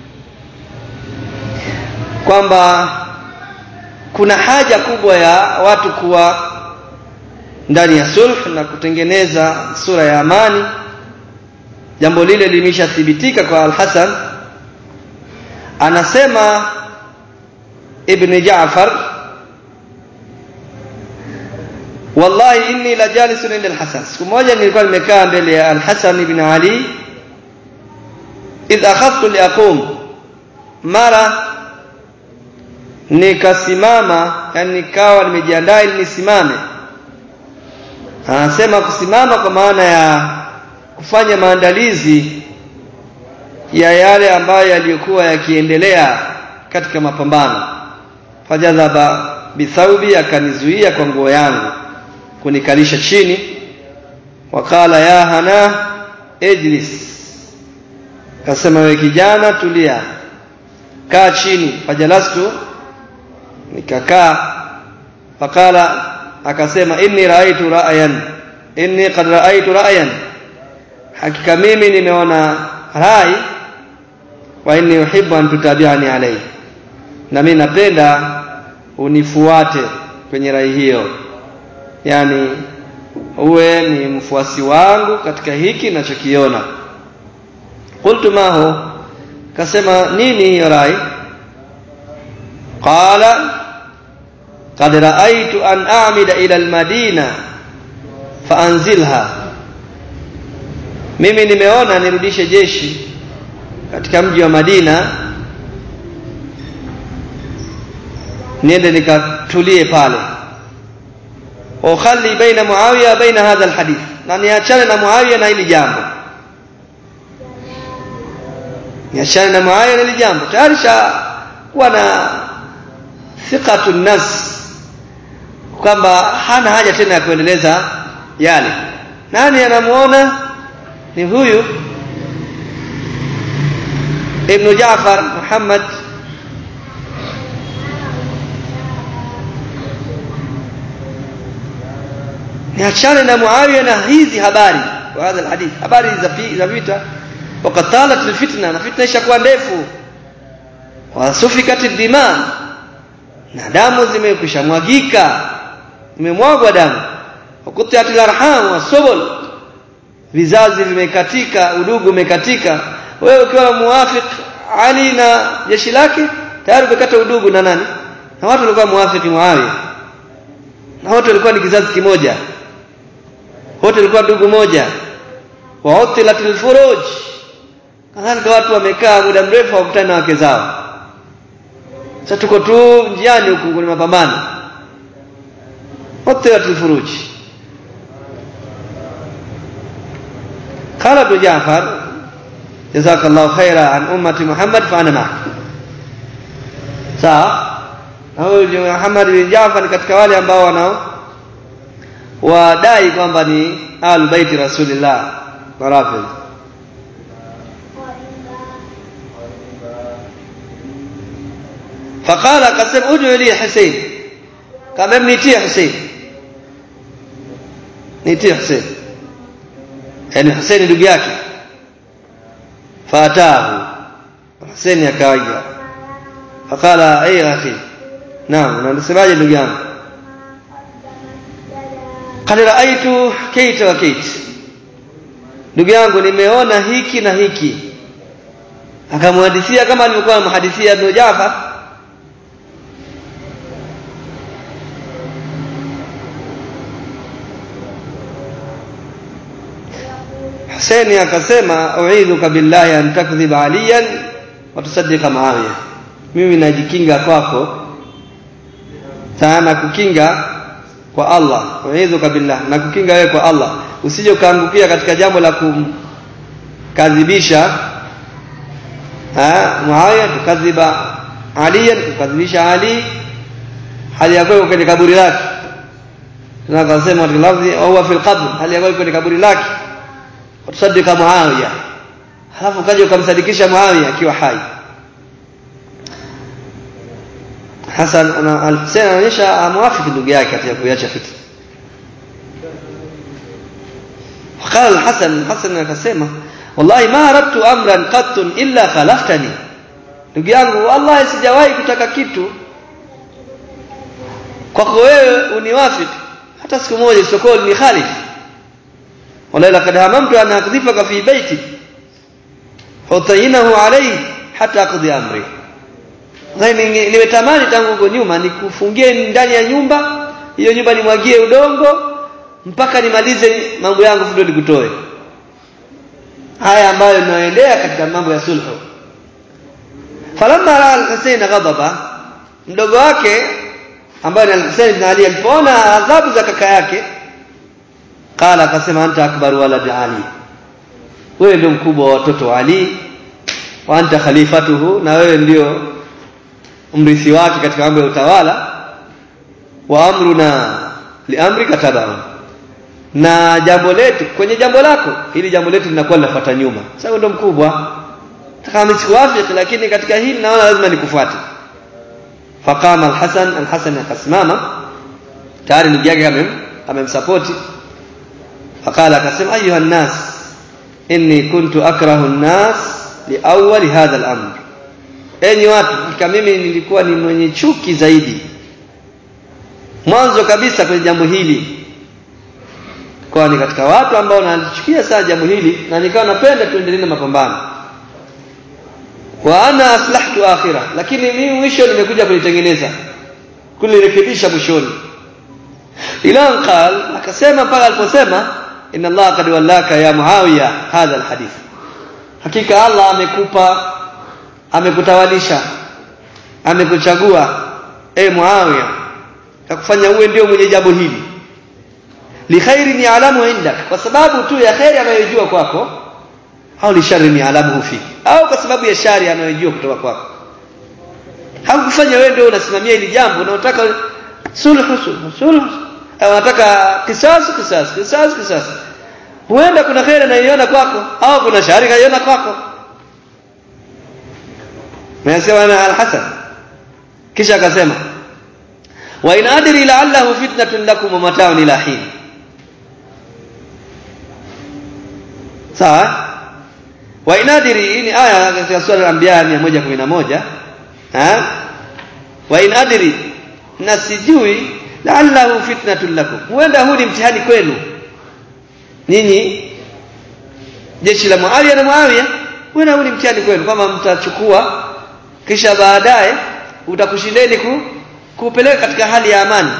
kwamba kuna haja kubwa ya watu kuwa ndani ya sulh na kutengeneza sura ya amani jambo lile limeshathibitika kwa Al-Hasan anasema Ibn Ja'far wallahi inni la jalisun inda al-Hasan siku moja nilikuwa nimekaa mbele ya al-Hasan ibn Ali idh akhadtu li aqum mara nikasimama yani nikawa nimejiandaa ili nisimame anasema kusimama kwa maana ya kufanya maandalizi ya yale ambayo yaliyokuwa yakiendelea katika mapambano fajadhaba bithaubi akanizuia kwa nguo yangu kunikalisha chini wakala ya hana ejlis kasema wewe kijana tulia kaa chini fajalastu nikakaa fakala akasema inni raaitu ra'yan inni qad raaitu ra'yan hakika mimi nimeona rai wa inni uhibbu an tutabi'ani alayhi na mimi napenda unifuate kwenye rai hiyo yani uwe ni mfuasi wangu katika hiki ninachokiona qultu mahu kasema nini hiyo rai qala qad ra'aytu an a'mida ila al-madina faanzilha mimi nimeona nirudishe jeshi katika mji wa Madina niende nikatulie pale ukhali baina Muawiya baina hadha alhadith na niachane na Muawiya na hili jambo niachane na Muawiya na hili jambo tayari sha kuwa na thiqatu nas kwamba hana haja tena ya kuendeleza yale nani anamuona ni huyu ibn Jaafar Muhammad niachane na Muawiya na hizi habari wa hadha alhadith habari za vita وقد طالت الفتنه na fitna ishakuwa ndefu wasufikat dima na damu zimekwisha mwagika zimemwagwa damu wakutiatil arham wasubul vizazi vimekatika udugu umekatika wewe ukiwa muwafiq Ali na jeshi lake tayari umekata udugu na nani na watu walikuwa muwafiki Muawiya na wote walikuwa ni kizazi kimoja wote walikuwa ndugu moja wa utilatil furuj kadhalika watu wamekaa muda mrefu hawakutana na wake zao sasa tuko tu njiani huku kwenye mapambano utilatil furuj قال ابن جعفر جزاك الله خيرا عن أمة محمد فأنا معك sawa na huyu Muhammad bin Jaafar katika wale ambao wanao wadai kwamba ni ahlul baiti rasulillah warafidh فقال قسم ادعو لي حسين kama mnitie Hussein nitie Hussein yani Hussein ndugu yake fatahu Hussein akaja fakala ay akhi naam unasemaje ndugu yangu qad raaitu kaita wa kait ndugu yangu nimeona hiki na hiki akamhadithia kama alivyokuwa anamhadithia Ibn Jafar Husaini akasema uidhuka billahi an takdhiba aliyan wa tusaddiqa Muawiya mimi najikinga kwako sana kukinga kwa Allah uidhuka billah na kukinga wewe kwa Allah usije ukaangukia katika jambo la kumkadhibisha Muawiya tukadhiba aliyan tukadhibisha Ali hali ya kwako kwenye kaburi lake tunakasema katika lafzi au huwa fil qabr hali ya kwako kwenye kaburi lake tusadika Muawiya halafu kaja ukamsadikisha Muawiya akiwa hai Hasan ana al-Husayn anaonyesha amwafiki ndugu yake katika kuiacha fitna وقال الحسن الحسن akasema wallahi ma aradtu amran qattun illa khalaftani ndugu yangu wallahi sijawahi kutaka kitu kwako wewe uniwafiki hata siku moja isipokuwa ni khalif wala laqad hamamtu an akdhifaka fi baiti hutayinahu alayhi hata aqdi amri nimetamani tangu huko nyuma nikufungie ndani ya nyumba hiyo nyumba nimwagie udongo mpaka nimalize mambo yangu ndio nikutoe haya ambayo inaendea katika mambo ya sulhu falamma raa al-Husayn ghadaba mdogo wake ambaye ni al-Husayn ibn Ali alipoona adhabu za kaka yake qala akasema anta akbaru walad Ali wewe ndio mkubwa wa watoto wa Ali wa anta khalifatuhu na wewe ndio mrithi wake katika mambo ya utawala wa amruna liamrika tabaun na jambo letu kwenye jambo lako hili jambo letu linakuwa linafuata nyuma sasa ndo mkubwa kama sikuwafiki lakini katika hili naona lazima nikufuate faqama alhasan alhasan akasimama tayari ndugu yake amem amemsapoti faqala akasema ayuha nnas inni kuntu akrahu nnas liawwali hadha al-amr enyi watu kama mimi nilikuwa ni mwenye chuki zaidi mwanzo kabisa kwenye jambo hili kwa ni katika watu ambao nalichukia sana jambo hili na nikawa napenda tuendelee na mapambano wa ana aslahtu akhirah lakini mimi mwisho nimekuja kulitengeneza kulirekebisha mwishoni ila qal akasema mpaka aliposema inna Allah qad wallaka ya Muawiya hadha alhadith hakika Allah amekupa amekutawalisha amekuchagua e Muawiya akufanya uwe ndio mwenye jambo hili li khairin ya'lamu indak kwa sababu tu ya khairi anayojua kwako au li sharrin ya'lamu fi au kwa sababu ya shari anayojua kutoka kwako hakufanya wewe ndio unasimamia hili jambo na unataka sulhu sulhu sulhu au unataka kisasi kisasi kisasi kisasi huenda kuna khairi anayoiona kwako au kuna shari anayoiona kwako Nasema na Al-Hasan kisha akasema wa in adri la'allahu fitnatun lakum wa mata'un ila hin sawa wa in adri ni aya katika sura al-anbiya 111 ha wa in adri na sijui la'allahu fitnatun lakum huenda huu ni mtihani kwenu nyinyi jeshi la Muawiya na Muawiya huenda huu ni mtihani kwenu kama mtachukua kisha baadaye utakushindeni ku, kupeleka katika hali ya amani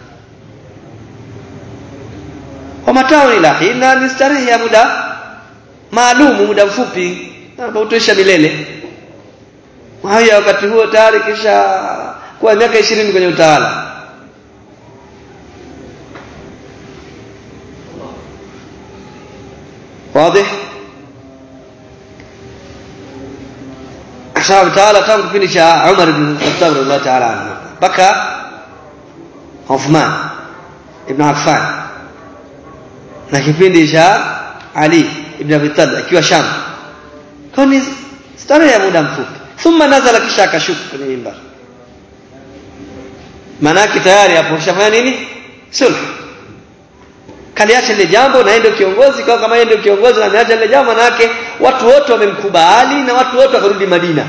kwa matao ila hina ni starehe ya muda maalumu muda mfupi utosha milele haya wakati huo tayari kisha kuwa miaka ishirini kwenye utawala واضح sababu tawala tangu kipindi cha Umar ibn Khattab radhiallahu ta'ala anhu mpaka Uthman ibn Affan na kipindi cha Ali ibn Abi Talib akiwa Sham kwa ni starehe ya muda mfupi thumma nazala kisha akashuka kwenye mimbar manake tayari hapo shafanya nini sulh kaliacha ile jambo na yeye ndio kiongozi kwa kama yeye ndio kiongozi na ameacha ile jambo manake watu wote wamemkubali na watu wote wakarudi Madina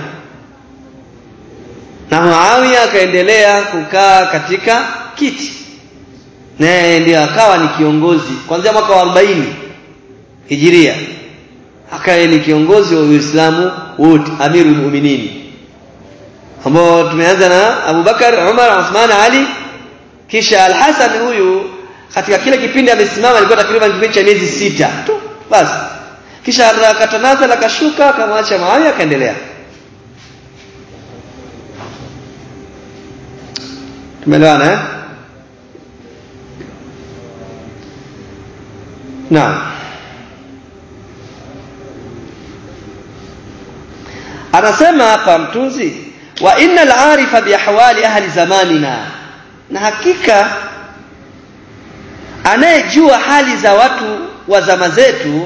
na Muawiya akaendelea kukaa katika kiti naye ndio akawa ni kiongozi kuanzia mwaka wa 40 Hijiria akaye ni kiongozi wa Uislamu wote amirul mu'minin ambao tumeanza na Abu Bakar Umar Uthman Ali kisha Al-Hasan huyu katika kile kipindi amesimama alikuwa takriban kipindi cha miezi sita tu basi kisha akatanaza akashuka akamwacha Muawiya akaendelea tumeelewana eh naam anasema hapa mtunzi wa innal arifa biahwali ahli zamanina na hakika anayejua hali za watu wa zama zetu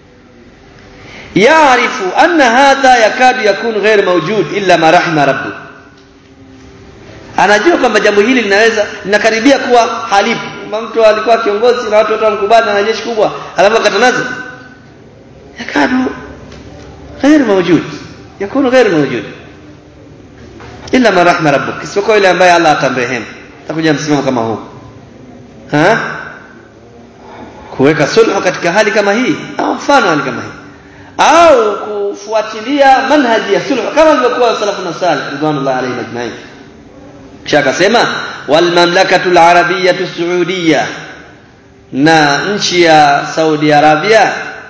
yaarifu anna hadha yakadu yakunu ghair mawjud illa ma rahima rabbu anajua kwamba jambo hili linaweza linakaribia kuwa halipo mtu alikuwa kiongozi na watu wote wamkubali na jeshi kubwa alafu akatanaza yakadu ghair mawjud yakunu ghair mawjud illa ma rahima rabbuk isipokuwa yule ambaye Allah atamrehemu takuja msimamo kama huu ha kuweka sulhu katika hali kama hii au mfano hali kama hii au kufuatilia manhaji ya sulhu kama ilivyokuwa salafu na salih ridwanullahi alayhim ajma'in kisha akasema wal mamlakatu al arabiyyah saudiyyah na nchi ya Saudi Arabia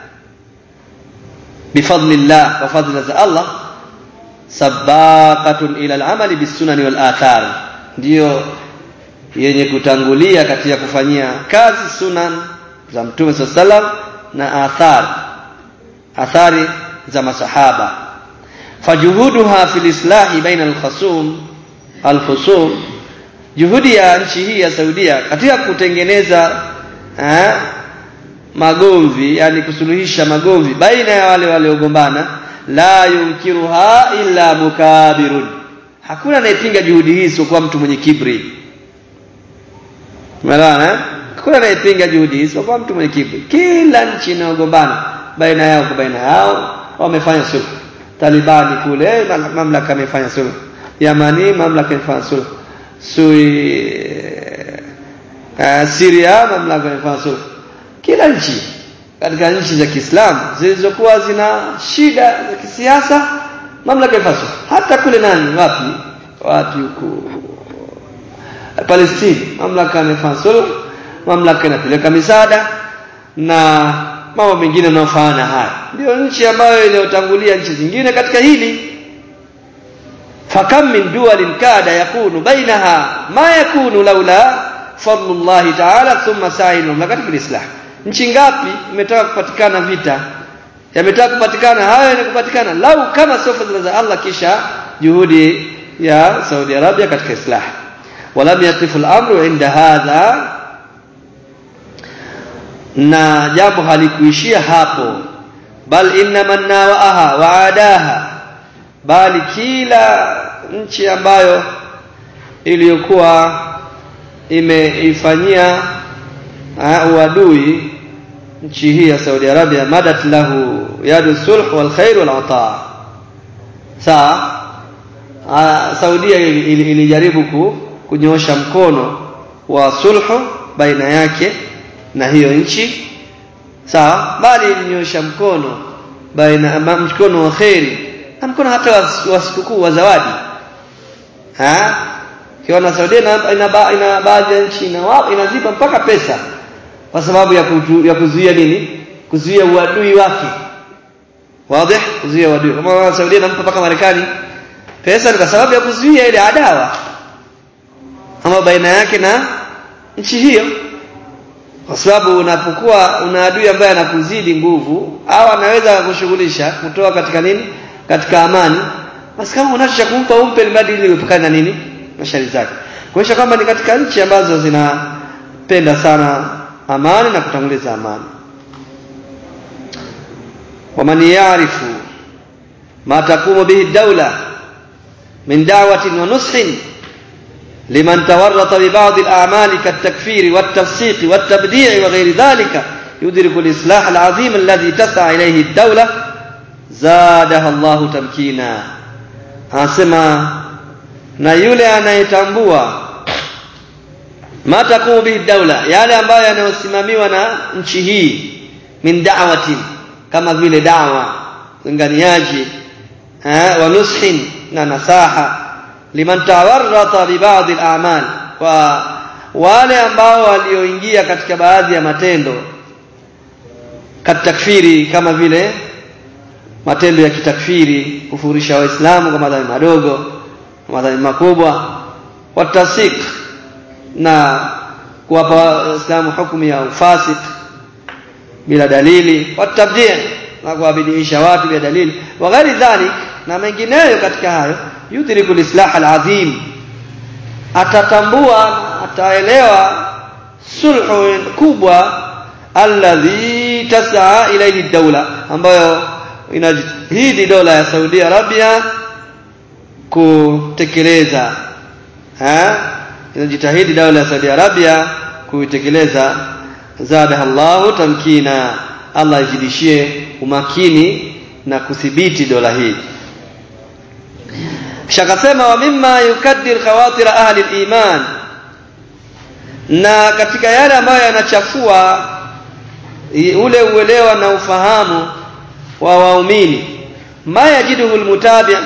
bifadlillah wa fadla za Allah sabaqatun ila al-amali bis-sunan wal athar ndio yenye kutangulia katika kufanyia kazi sunan za Mtume sallam na athar athari za masahaba fajuhuduha fil islahi baina al-khusum al-khusum juhudi ya nchi hii ya Saudia katika kutengeneza eh, magomvi yani kusuluhisha magomvi baina ya wale waliogombana la yunkiruha illa mukabirun hakuna anayepinga juhudi hii isipokuwa mtu mwenye kibri umeelewana hakuna anayepinga juhudi hii isipokuwa mtu mwenye kibri kila nchi inayogombana baina yao kwa baina yao wamefanya sulhu talibani kule mamlaka amefanya sulhu yamani mamlaka imefanya sulhu sui uh, Syria mamlaka imefanya sulhu kila nchi katika nchi za Kiislamu zilizokuwa zina shida za kisiasa mamlaka imefanya sulhu hata kule nani wapi wapi huko Palestina mamlaka imefanya sulhu mamlaka inapeleka misaada na mambo mengine yanayofanana haya ndio nchi ambayo iliyotangulia nchi zingine katika hili fakam min duwalin kada yakunu bainaha ma yakunu laula fadlullahi ta'ala thumma sa'il mamlakati fil islah nchi ngapi imetaka kupatikana vita yametaka kupatikana hayo ni kupatikana lau kama sio fadhila za Allah kisha juhudi ya Saudi Arabia katika islah walam yatifu al-amru inda hadha na jambo halikuishia hapo bal inna man nawaaha wa adaha bali kila nchi ambayo iliyokuwa imeifanyia uadui nchi hii ya Saudi Arabia madat lahu yadu sulh wal khair wal ata sawa Saudia ilijaribu ku, kunyoosha mkono wa sulhu baina yake na hiyo nchi sawa bali ilinyosha mkono baina mkono wa khairi na mkono hata wa sikukuu wa zawadi ha kiona Saudia ina, ina, ina baadhi ya nchi ina inazipa mpaka pesa kwa sababu ya, kutu, ya kuzuia nini kuzuia uadui wake wazi kuzuia uadui kama Saudia inampa mpaka Marekani pesa ni kwa sababu ya kuzuia ile adawa ama baina yake na nchi hiyo kwa sababu unapokuwa una adui ambaye anakuzidi nguvu au anaweza kushughulisha kutoa katika nini katika amani basi kama unacho cha kumpa umpe mradi ili uepukane na nini na shari zake kuonyesha kwamba ni katika nchi ambazo zinapenda sana amani na kutanguliza amani waman yarifu ma taqumu bihi dawla min da'watin wa nushin لمن تورط ببعض الأعمال كالتكفير والتفسيق والتبديع وغير ذلك يدرك الإصلاح العظيم الذي تسعى إليه الدولة زادها الله تمكينا anasema na yule anayetambua matakumu bihi daula yale ambayo yanayosimamiwa na nchi hii min da'watin kama vile dawa linganiaji eh, wa nushin na nasaha liman tawarrata bi ba'd al-a'mal kwa wale ambao walioingia katika baadhi ya matendo katakfiri kama vile matendo ya kitakfiri kufurisha waislamu kwa madhambi madogo madhambi makubwa watasik na kuwapa waislamu hukumu ya ufasik bila dalili watabdi na kuwabidiisha watu bila dalili wa ghairi dhalik na mengineyo katika hayo yudriku lislah alazim atatambua ataelewa sulhu kubwa alladhi tasaa ilayhi dawla ambayo inajitahidi dola ya Saudi Arabia kutekeleza ha inajitahidi dola ya Saudi Arabia kuitekeleza zadaha Allahu tamkina Allah ajidishie umakini na kudhibiti dola hii shakasema wa mimma yukaddir khawatir ahli al-iman na katika yale ambayo yanachafua ule uelewa na ufahamu wa waumini ma yajiduhu almutabi'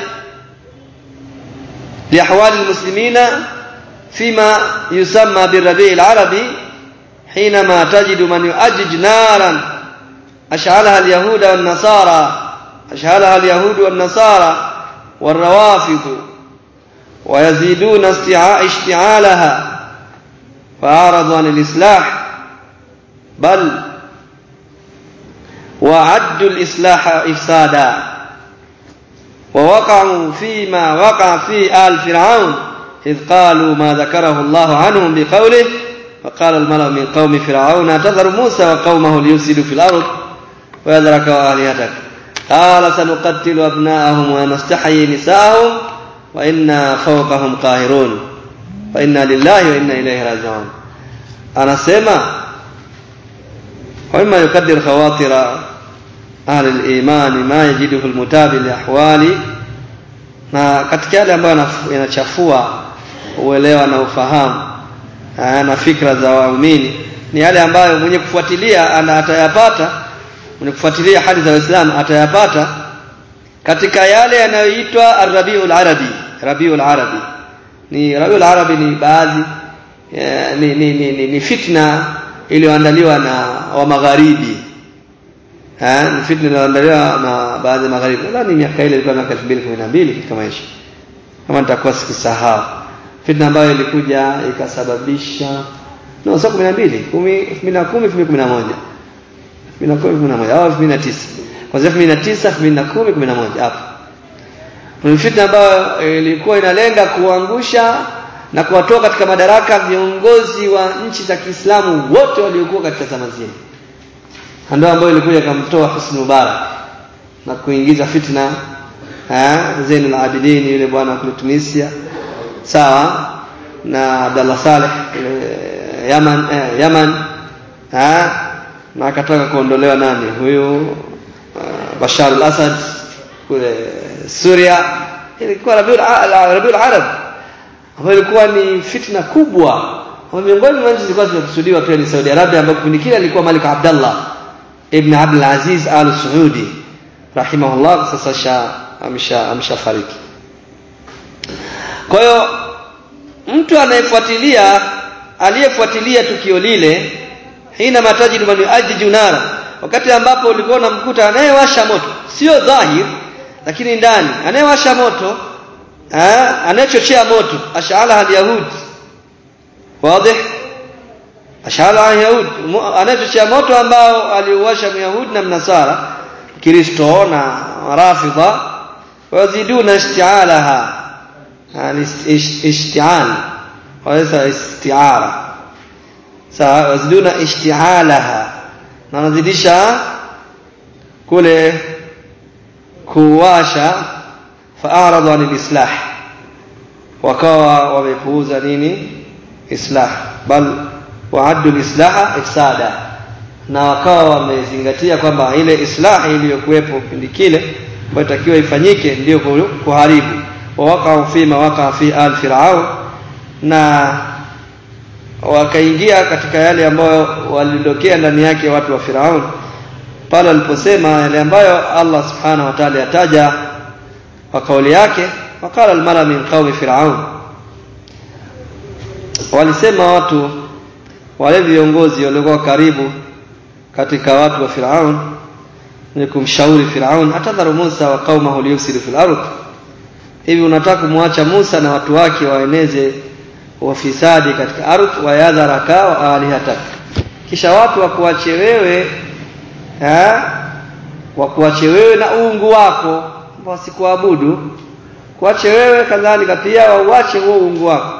liahwali almuslimina fima yusamma birrabi' alarabi حينما تجد من يؤجج نارا أشعلها اليهود والنصارى أشعلها اليهود والنصارى والروافض ويزيدون اشتعالها فأعرضوا عن الإصلاح بل وعدوا الإصلاح إفسادا ووقعوا فيما وقع في آل فرعون إذ قالوا ما ذكره الله عنهم بقوله فقال الملأ من قوم فرعون تذر موسى وقومه ليفسدوا في الأرض ويذرك وآلهتك قال سنقتل أبناءهم ونستحيي نساءهم وإنا فوقهم قاهرون فإنا لله وإنا إليه راجعون أنا سيما وإما يقدر خواطر أهل الإيمان ما يجده المتابع لأحوال na katika yale ambayo yanachafua uelewa na ufahamu na fikra za waumini ni yale ambayo mwenye kufuatilia ana atayapata mwenye kufuatilia hali za Waislamu atayapata katika yale yanayoitwa Arabiul Arabi Rabiul Arabi ni Rabiul Arabi ni baadhi ni, ni, ni, ni, ni fitna iliyoandaliwa na wa magharibi eh ni fitna iliyoandaliwa na baadhi ya magharibi nadhani miaka ile ilikuwa miaka 2012 kitu kama hicho kama nitakuwa sikisahau fitna ambayo ilikuja ikasababisha no sio 12 10 2010 2011 2010 au 2009 kwanza 2009 2010 11 hapo ni fitna ambayo ilikuwa inalenga kuangusha na kuwatoa katika madaraka viongozi wa nchi za Kiislamu wote waliokuwa katika zama zile ndio ambayo ilikuja kumtoa Husni Mubarak na kuingiza fitna eh Zainul Abidin yule bwana kule Tunisia sawa na Abdallah Saleh Yaman eh, Yaman eh na akataka kuondolewa nani huyu uh, Bashar al-Assad kule Syria ilikuwa Rabiul Rabiul Arab ambayo ilikuwa ni fitna kubwa miongoni mwa nchi zilikuwa zimekusudiwa pia ni Saudi Arabia ambayo kipindi kile alikuwa Malik Abdullah ibn Abdul Aziz Al Saudi rahimahullah sasa sha amsha amshafariki kwa hiyo mtu anayefuatilia aliyefuatilia tukio lile hina matajidu man yuajiju nara wakati ambapo ulikuwa unamkuta anayewasha moto sio dhahir lakini ndani anayewasha moto anayechochea moto ash'ala al-yahud wazi ash'ala al-yahud anayechochea moto ambao aliuwasha myahudi na mnasara kristo na rafidha waziduna isti'alaha ishti'al waisa isti'ara sawa waziduna ishti'alaha na wanazidisha kule kuwasha fa'aradu anil islah wakawa wamepuuza nini islah bal wa'addu al-islaha ifsada na wakawa wamezingatia kwamba ile islah iliyokuwepo kipindi kile inatakiwa ifanyike ndio kuharibu wa waqa'u fi ma waqa'a fi al fir'aun na wakaingia katika yale ambayo walidokea ndani yake watu wa Firaun pale aliposema yale ambayo Allah subhanahu wa ta'ala yataja kwa kauli yake wakala almala min qaumi fir'aun walisema watu wale viongozi waliokuwa karibu katika watu wa Firaun ni kumshauri Firaun atadharu Musa wa qaumahu liyufsidu fil ardh hivi unataka kumwacha Musa na watu wake waeneze wafisadi katika ardhi wa yadharaka wa alihatak kisha watu wakuache wewe eh wakuache wewe na uungu wako wasikuabudu kuache wewe kadhalika pia wauache huo uungu wako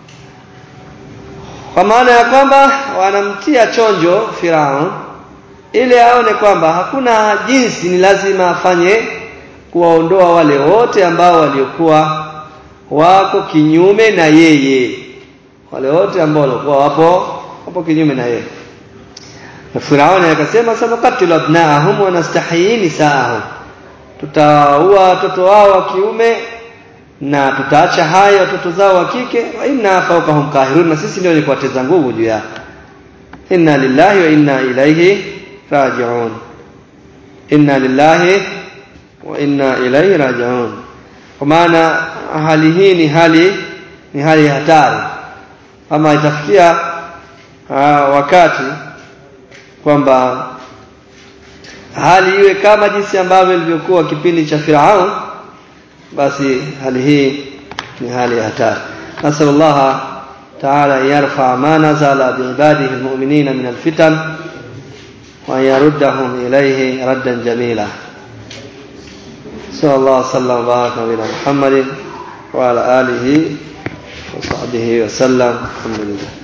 kwa maana ya kwamba wanamtia chonjo Firaun ili aone kwamba hakuna jinsi ni lazima afanye kuwaondoa wale wote ambao waliokuwa wako kinyume na yeye wale wote ambao walikuwa wapo wapo kinyume na yeye na Firauni akasema sanukatilu abnaahum wa nastahyi nisaahum tutaua watoto wao wa kiume na tutaacha haya watoto zao wa kike wa inna fawqahum qahirun na sisi ndio ni kuwateza nguvu juu yao inna lillahi wa inna ilaihi raji'un inna lillahi wa inna ilaihi raji'un kwa maana hali hii ni hali ni hali hatari ama itafikia wakati kwamba hali iwe kama jinsi ambavyo ilivyokuwa kipindi cha Firaun basi hali hii ni hali ya hatari nasallallahu ta'ala yarfa ma nazala biibadihi almu'minina min alfitan wa yaruddahum ilayhi raddan jamila sallallahu sallam wa baraka ala muhammadin wa ala alihi wa sahbihi wa sallam alhamdulillah